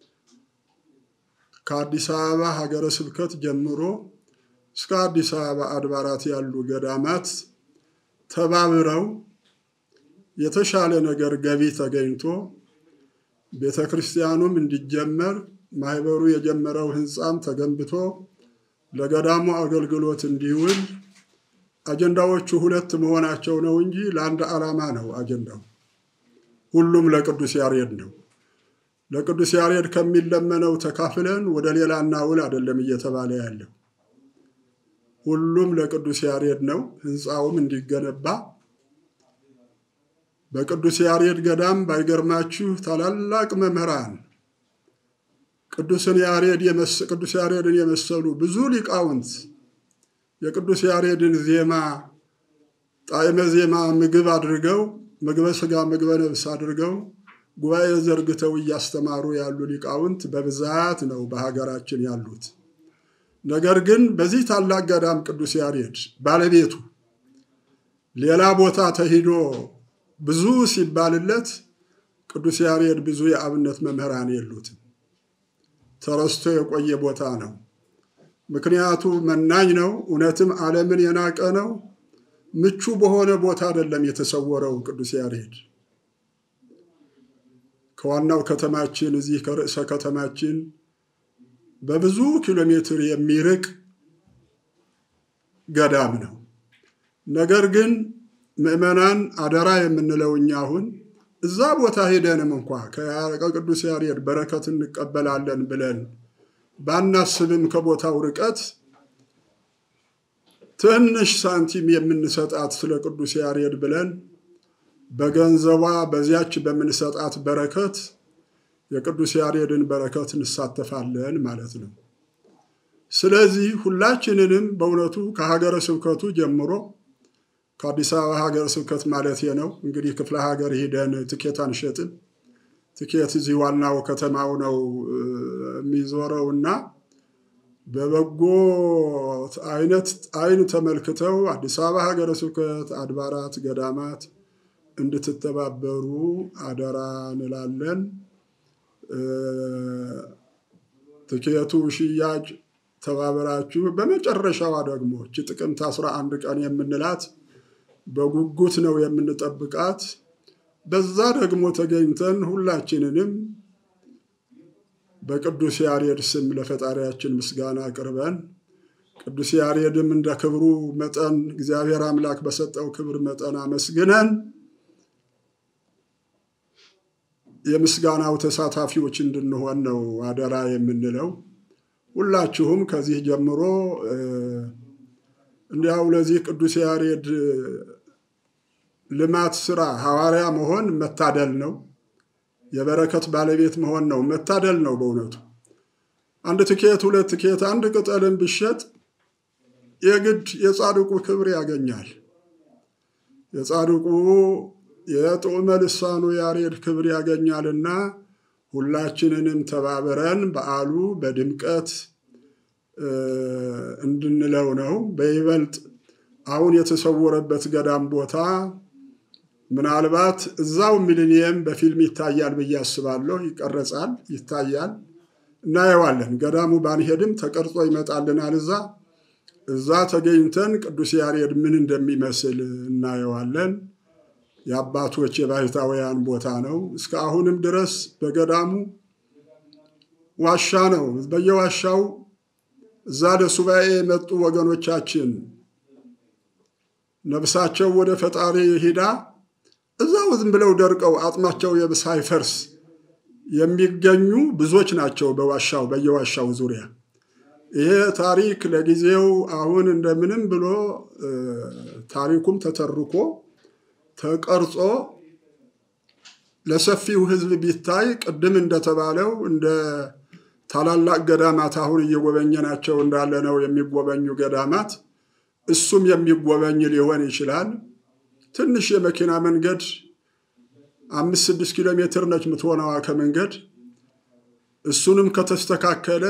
ከአዲስ አበባ ሀገረ ስብከት ጀምሮ እስከ አዲስ አበባ አድባራት ያሉ ገዳማት ተባብረው የተሻለ ነገር ገቢ ተገኝቶ ቤተ ክርስቲያኑም እንዲጀመር ማህበሩ የጀመረው ህንፃም ተገንብቶ ለገዳሙ አገልግሎት እንዲውል አጀንዳዎቹ ሁለት መሆናቸው ነው እንጂ ለአንድ ዓላማ ነው አጀንዳው። ሁሉም ለቅዱስ ያሬድ ነው። ለቅዱስ ያሬድ ከሚለመነው ተካፍለን ወደ ሌላ እናውል አይደለም እየተባለ ያለው። ሁሉም ለቅዱስ ያሬድ ነው። ህንፃውም እንዲገነባ በቅዱስ ያሬድ ገዳም ባይገርማችሁ ታላላቅ መምህራን ቅዱስን ያሬድ ቅዱስ ያሬድን የመሰሉ ብዙ ሊቃውንት የቅዱስ ያሬድን ዜማ ጣዕመ ዜማ ምግብ አድርገው ምግበ ስጋ ምግበ ነብስ አድርገው ጉባኤ ዘርግተው እያስተማሩ ያሉ ሊቃውንት በብዛት ነው በሀገራችን ያሉት። ነገር ግን በዚህ ታላቅ ገዳም ቅዱስ ያሬድ ባለቤቱ ሌላ ቦታ ተሂዶ ብዙ ሲባልለት ቅዱስ ያሬድ ብዙ የአብነት መምህራን የሉትም። ተረስቶ የቆየ ቦታ ነው። ምክንያቱ መናኝ ነው። እውነትም ዓለምን የናቀ ነው። ምቹ በሆነ ቦታ አይደለም የተሰወረው ቅዱስ ያሬድ። ከዋናው ከተማችን እዚህ ከርዕሰ ከተማችን በብዙ ኪሎ ሜትር የሚርቅ ገዳም ነው። ነገር ግን ምዕመናን አደራ የምንለው እኛ አሁን እዛ ቦታ ሄደንም እንኳ ከቅዱስ ያሬድ በረከት እንቀበላለን ብለን ባናስብም ከቦታው ርቀት ትንሽ ሳንቲም የምንሰጣት ስለ ቅዱስ ያሬድ ብለን በገንዘቧ በዚያች በምንሰጣት በረከት የቅዱስ ያሬድን በረከት እንሳተፋለን ማለት ነው። ስለዚህ ሁላችንንም በእውነቱ ከሀገረ ስብከቱ ጀምሮ ከአዲስ አበባ ሀገረ ስብከት ማለት ነው እንግዲህ ክፍለ ሀገር ሂደን ትኬት አንሸጥም። ትኬት እዚህ ዋናው ከተማው ነው የሚዞረው እና በበጎ አይነት አይን ተመልክተው አዲስ አበባ ሀገረ ስብከት አድባራት፣ ገዳማት እንድትተባበሩ አደራ እንላለን። ትኬቱ ሽያጭ ተባበራችሁ። በመጨረሻዋ ደግሞ እች ጥቅምት አስራ አንድ ቀን የምንላት በጉጉት ነው የምንጠብቃት። በዛ ደግሞ ተገኝተን ሁላችንንም በቅዱስ ያሬድ ስም ለፈጣሪያችን ምስጋና አቅርበን ቅዱስ ያሬድም እንደ ክብሩ መጠን እግዚአብሔር አምላክ በሰጠው ክብር መጠን አመስግነን የምስጋናው ተሳታፊዎች እንድንሆን ነው አደራ የምንለው። ሁላችሁም ከዚህ ጀምሮ እንዲያው ለዚህ ቅዱስ ያሬድ ልማት ስራ ሐዋርያ መሆን መታደል ነው። የበረከት ባለቤት መሆን ነው መታደል ነው። በእውነቱ አንድ ትኬት፣ ሁለት ትኬት፣ አንድ ቅጠልን ብሸጥ የግድ የጻድቁ ክብር ያገኛል። የጻድቁ የጥዑመ ልሳኑ ያሬድ ክብር ያገኛልና ሁላችንንም ተባብረን በዓሉ በድምቀት እንድንለው ነው። በይበልጥ አሁን የተሰወረበት ገዳም ቦታ ምናልባት እዛው ሚሊኒየም በፊልም ይታያል ብዬ አስባለሁ። ይቀረጻል፣ ይታያል፣ እናየዋለን። ገዳሙ ባንሄድም ተቀርጾ ይመጣልናል። እዛ እዛ ተገኝተን ቅዱስ ያሬድ ምን እንደሚመስል እናየዋለን። የአባቶች የባሕታውያን ቦታ ነው። እስከ አሁንም ድረስ በገዳሙ ዋሻ ነው። በየዋሻው እዛ ለሱባኤ የመጡ ወገኖቻችን ነፍሳቸው ወደ ፈጣሪ ሂዳ እዛው ዝም ብለው ደርቀው አጥማቸው ሳይፈርስ የሚገኙ ብዙዎች ናቸው በዋሻው በየዋሻው ዙሪያ። ይሄ ታሪክ ለጊዜው አሁን እንደምንም ብሎ ታሪኩም ተተርኮ ተቀርጾ ለሰፊው ሕዝብ ቢታይ ቅድም እንደተባለው እንደ ታላላቅ ገዳማት አሁን እየጎበኘናቸው እንዳለ ነው የሚጎበኙ ገዳማት እሱም የሚጎበኝ ሊሆን ይችላል። ትንሽ የመኪና መንገድ አምስት ስድስት ኪሎ ሜትር ነች የምትሆነዋ ከመንገድ እሱንም ከተስተካከለ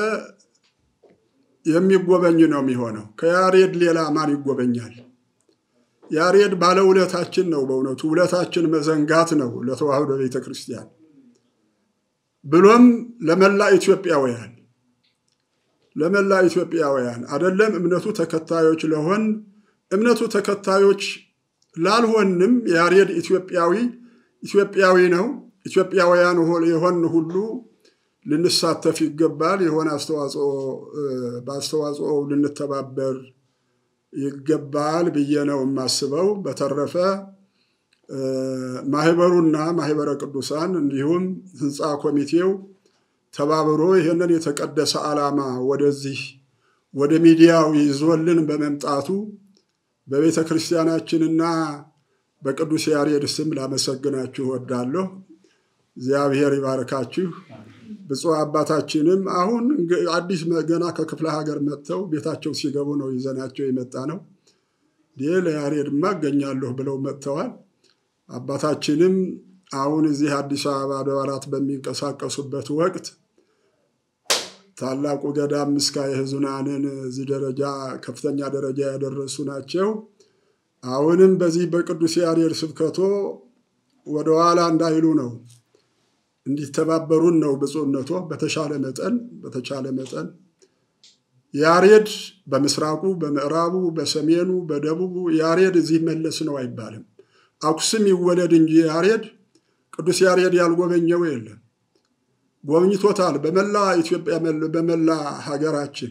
የሚጎበኝ ነው የሚሆነው። ከያሬድ ሌላ ማን ይጎበኛል? ያሬድ ባለውለታችን ነው። በእውነቱ ውለታችን መዘንጋት ነው ለተዋህዶ ቤተ ክርስቲያን ብሎም ለመላ ኢትዮጵያውያን ለመላ ኢትዮጵያውያን አደለም እምነቱ ተከታዮች ለሆን እምነቱ ተከታዮች ላልሆንም ያሬድ ኢትዮጵያዊ ኢትዮጵያዊ ነው። ኢትዮጵያውያን የሆን ሁሉ ልንሳተፍ ይገባል። የሆነ አስተዋጽኦ በአስተዋጽኦ ልንተባበር ይገባል ብዬ ነው የማስበው። በተረፈ ማህበሩና ማህበረ ቅዱሳን እንዲሁም ህንፃ ኮሚቴው ተባብሮ ይህንን የተቀደሰ ዓላማ ወደዚህ ወደ ሚዲያው ይዞልን በመምጣቱ በቤተ ክርስቲያናችንና በቅዱስ ያሬድ ስም ላመሰግናችሁ እወዳለሁ። እግዚአብሔር ይባርካችሁ። ብፁዕ አባታችንም አሁን አዲስ ገና ከክፍለ ሀገር መጥተው ቤታቸው ሲገቡ ነው ይዘናቸው የመጣ ነው። ይህ ለያሬድማ እገኛለሁ ብለው መጥተዋል። አባታችንም አሁን እዚህ አዲስ አበባ አድባራት በሚንቀሳቀሱበት ወቅት ታላቁ ገዳም ምስካየ ኅዙናንን እዚህ ደረጃ ከፍተኛ ደረጃ ያደረሱ ናቸው። አሁንም በዚህ በቅዱስ ያሬድ ስብከቶ ወደኋላ እንዳይሉ ነው እንዲተባበሩን ነው ብፁዕነቶ። በተሻለ መጠን በተቻለ መጠን ያሬድ በምስራቁ፣ በምዕራቡ፣ በሰሜኑ፣ በደቡቡ ያሬድ እዚህ መለስ ነው አይባልም። አኩስም ይወለድ እንጂ ያሬድ ቅዱስ ያሬድ ያልጎበኘው የለም። ጎብኝቶታል በመላ ኢትዮጵያ በመላ ሀገራችን።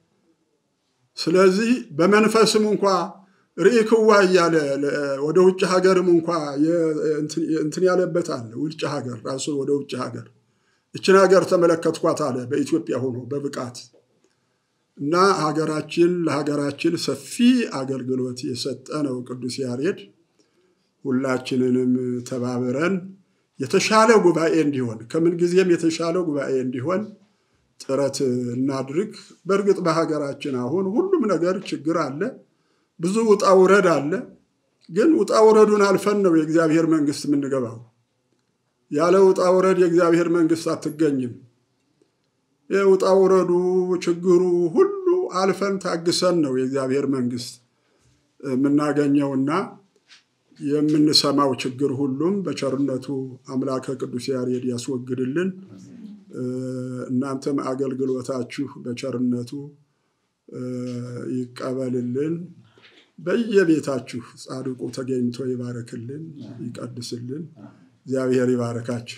ስለዚህ በመንፈስም እንኳ ርኢክዋ እያለ ወደ ውጭ ሀገርም እንኳ እንትን ያለበት አለ። ውጭ ሀገር ራሱ ወደ ውጭ ሀገር እችን ሀገር ተመለከትኳት አለ በኢትዮጵያ ሆኖ በብቃት እና ሀገራችን ለሀገራችን ሰፊ አገልግሎት የሰጠ ነው ቅዱስ ያሬድ። ሁላችንንም ተባብረን የተሻለ ጉባኤ እንዲሆን ከምንጊዜም የተሻለ ጉባኤ እንዲሆን ጥረት እናድርግ። በእርግጥ በሀገራችን አሁን ሁሉም ነገር ችግር አለ፣ ብዙ ውጣ ውረድ አለ። ግን ውጣ ውረዱን አልፈን ነው የእግዚአብሔር መንግስት የምንገባው። ያለ ውጣ ውረድ የእግዚአብሔር መንግስት አትገኝም። የውጣ ውረዱ ችግሩ ሁሉ አልፈን ታግሰን ነው የእግዚአብሔር መንግስት የምናገኘውና የምንሰማው ችግር ሁሉም በቸርነቱ አምላከ ቅዱስ ያሬድ ያስወግድልን። እናንተም አገልግሎታችሁ በቸርነቱ ይቀበልልን። በየቤታችሁ ጻድቁ ተገኝቶ ይባረክልን፣ ይቀድስልን። እግዚአብሔር ይባረካችሁ።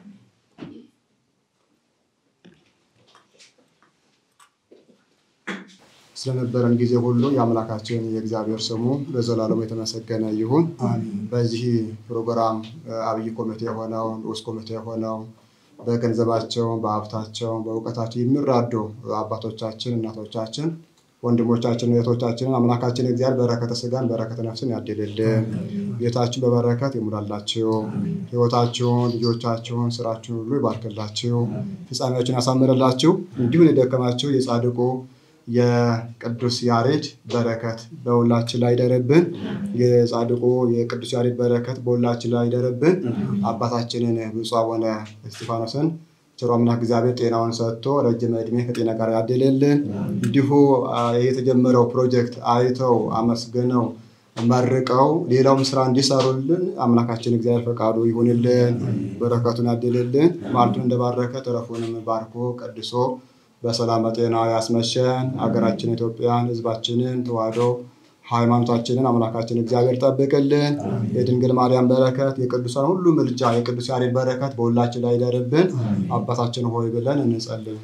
ስለነበረን ጊዜ ሁሉ የአምላካችን የእግዚአብሔር ስሙ ለዘላለሙ የተመሰገነ ይሁን። በዚህ ፕሮግራም አብይ ኮሚቴ የሆነው ንዑስ ኮሚቴ የሆነው በገንዘባቸው፣ በሀብታቸው፣ በእውቀታቸው የሚራዱ አባቶቻችን፣ እናቶቻችን፣ ወንድሞቻችን፣ እህቶቻችንን አምላካችን እግዚአብሔር በረከተ ስጋን በረከተ ነፍስን ያድልልን። ቤታችሁን በበረከት ይሙላላችሁ። ሕይወታችሁን፣ ልጆቻችሁን፣ ስራችሁን ሁሉ ይባርክላችሁ። ፍጻሜያችሁን ያሳምርላችሁ። እንዲሁም የደከማችሁ የጻድቁ የቅዱስ ያሬድ በረከት በሁላችን ላይ ይደረብን። የጻድቁ የቅዱስ ያሬድ በረከት በሁላችን ላይ ይደረብን። አባታችንን ብፁዕ አቡነ እስጢፋኖስን ቸሮ አምላክ እግዚአብሔር ጤናውን ሰጥቶ ረጅም ዕድሜ ከጤና ጋር ያድልልን። እንዲሁ የተጀመረው ፕሮጀክት አይተው አመስግነው መርቀው ሌላውም ስራ እንዲሰሩልን አምላካችን እግዚአብሔር ፈቃዱ ይሁንልን። በረከቱን ያድልልን። ማለቱን እንደባረከ ተረፉንም ባርኮ ቀድሶ በሰላም በጤና ያስመሸን። ሀገራችን ኢትዮጵያን፣ ሕዝባችንን ተዋህዶ ሃይማኖታችንን አምላካችን እግዚአብሔር ጠብቅልን። የድንግል ማርያም በረከት፣ የቅዱሳን ሁሉ ምልጃ፣ የቅዱስ ያሬድ በረከት በሁላችን ላይ ይደርብን። አባታችን ሆይ ብለን እንጸልይ።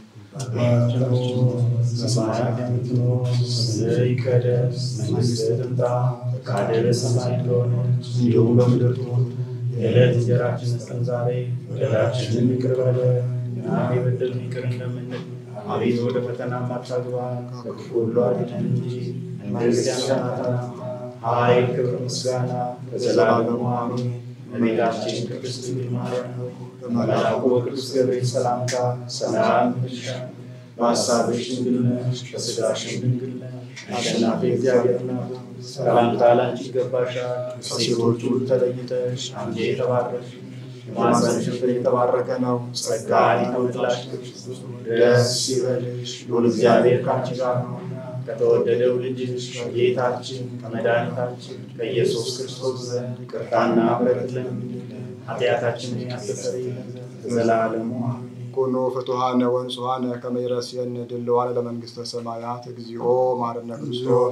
በሰማያት የምትኖር ይቀደስ፣ መንግስትህ ትምጣ፣ ፈቃድህ በሰማይ እንደሆነች እንዲሁም በምድር ትሁን። የዕለት እንጀራችንን ስጠን ዛሬ፣ በደላችንን ይቅር በለን እኛም የበደሉንን ይቅር እንደምንል። አቤቱ ወደ ፈተና አታግባን፣ ከክፉ ሁሉ አድነን እንጂ መንግሥት ያንተ ናትና፣ ኃይል፣ ክብር፣ ምስጋና ለዘላለሙ አሜን። እመቤታችን ቅድስት ድንግል ማርያም ሆይ በመልአኩ በቅዱስ ገብርኤል ሰላምታ ሰላም እንልሻለን። በሐሳብሽ ድንግል ነሽ፣ በሥጋሽም ድንግል ነሽ። አሸናፊ እግዚአብሔር ናት። ሰላምታ ላንቺ ይገባሻል። ከሴቶች ሁሉ ተለይተሽ አንቺ የተባረክሽ የማኅፀንሽ ፍሬ የተባረከ ነው። ጸጋን የተመላሽ ደስ ይበልሽ፣ ልዑል እግዚአብሔር ከአንቺ ጋር ነውና ከተወደደው ልጅሽ ከጌታችን ከመድኃኒታችን ከኢየሱስ ክርስቶስ ዘንድ ይቅርታና ምሕረት ለምኝልን ኃጢአታችንን ያስተሰርይልን ዘንድ ለዘላለሙ አሜን። ኩኑ ፍቱሐነ ወንጹሐነ ከመ ይረስየነ ድልዋነ ለመንግሥተ ሰማያት እግዚኦ መሐረነ ክርስቶስ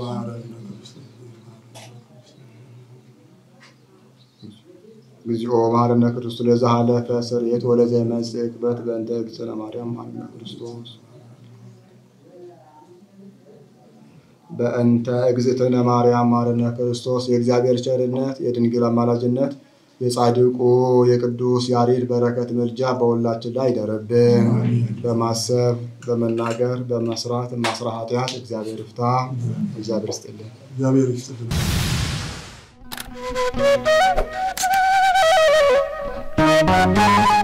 እግዚኦ መሐረነ ክርስቶስ ለዘሃለፈ ስርየት ወለዘይመጽእ ዕቅበት በእንተ እግዝእትነ ማርያም መሐረነ ክርስቶስ በእንተ እግዝእትነ ማርያም መሐረነ ክርስቶስ የእግዚአብሔር ቸርነት የድንግል አማላጅነት የጻድቁ የቅዱስ ያሬድ በረከት ምልጃ በሁላችን ላይ ይደረብን። በማሰብ በመናገር በመስራት ማስራ ኃጢአት እግዚአብሔር ይፍታ። እግዚአብሔር ይስጥልን። እግዚአብሔር ይስጥልን። Thank you.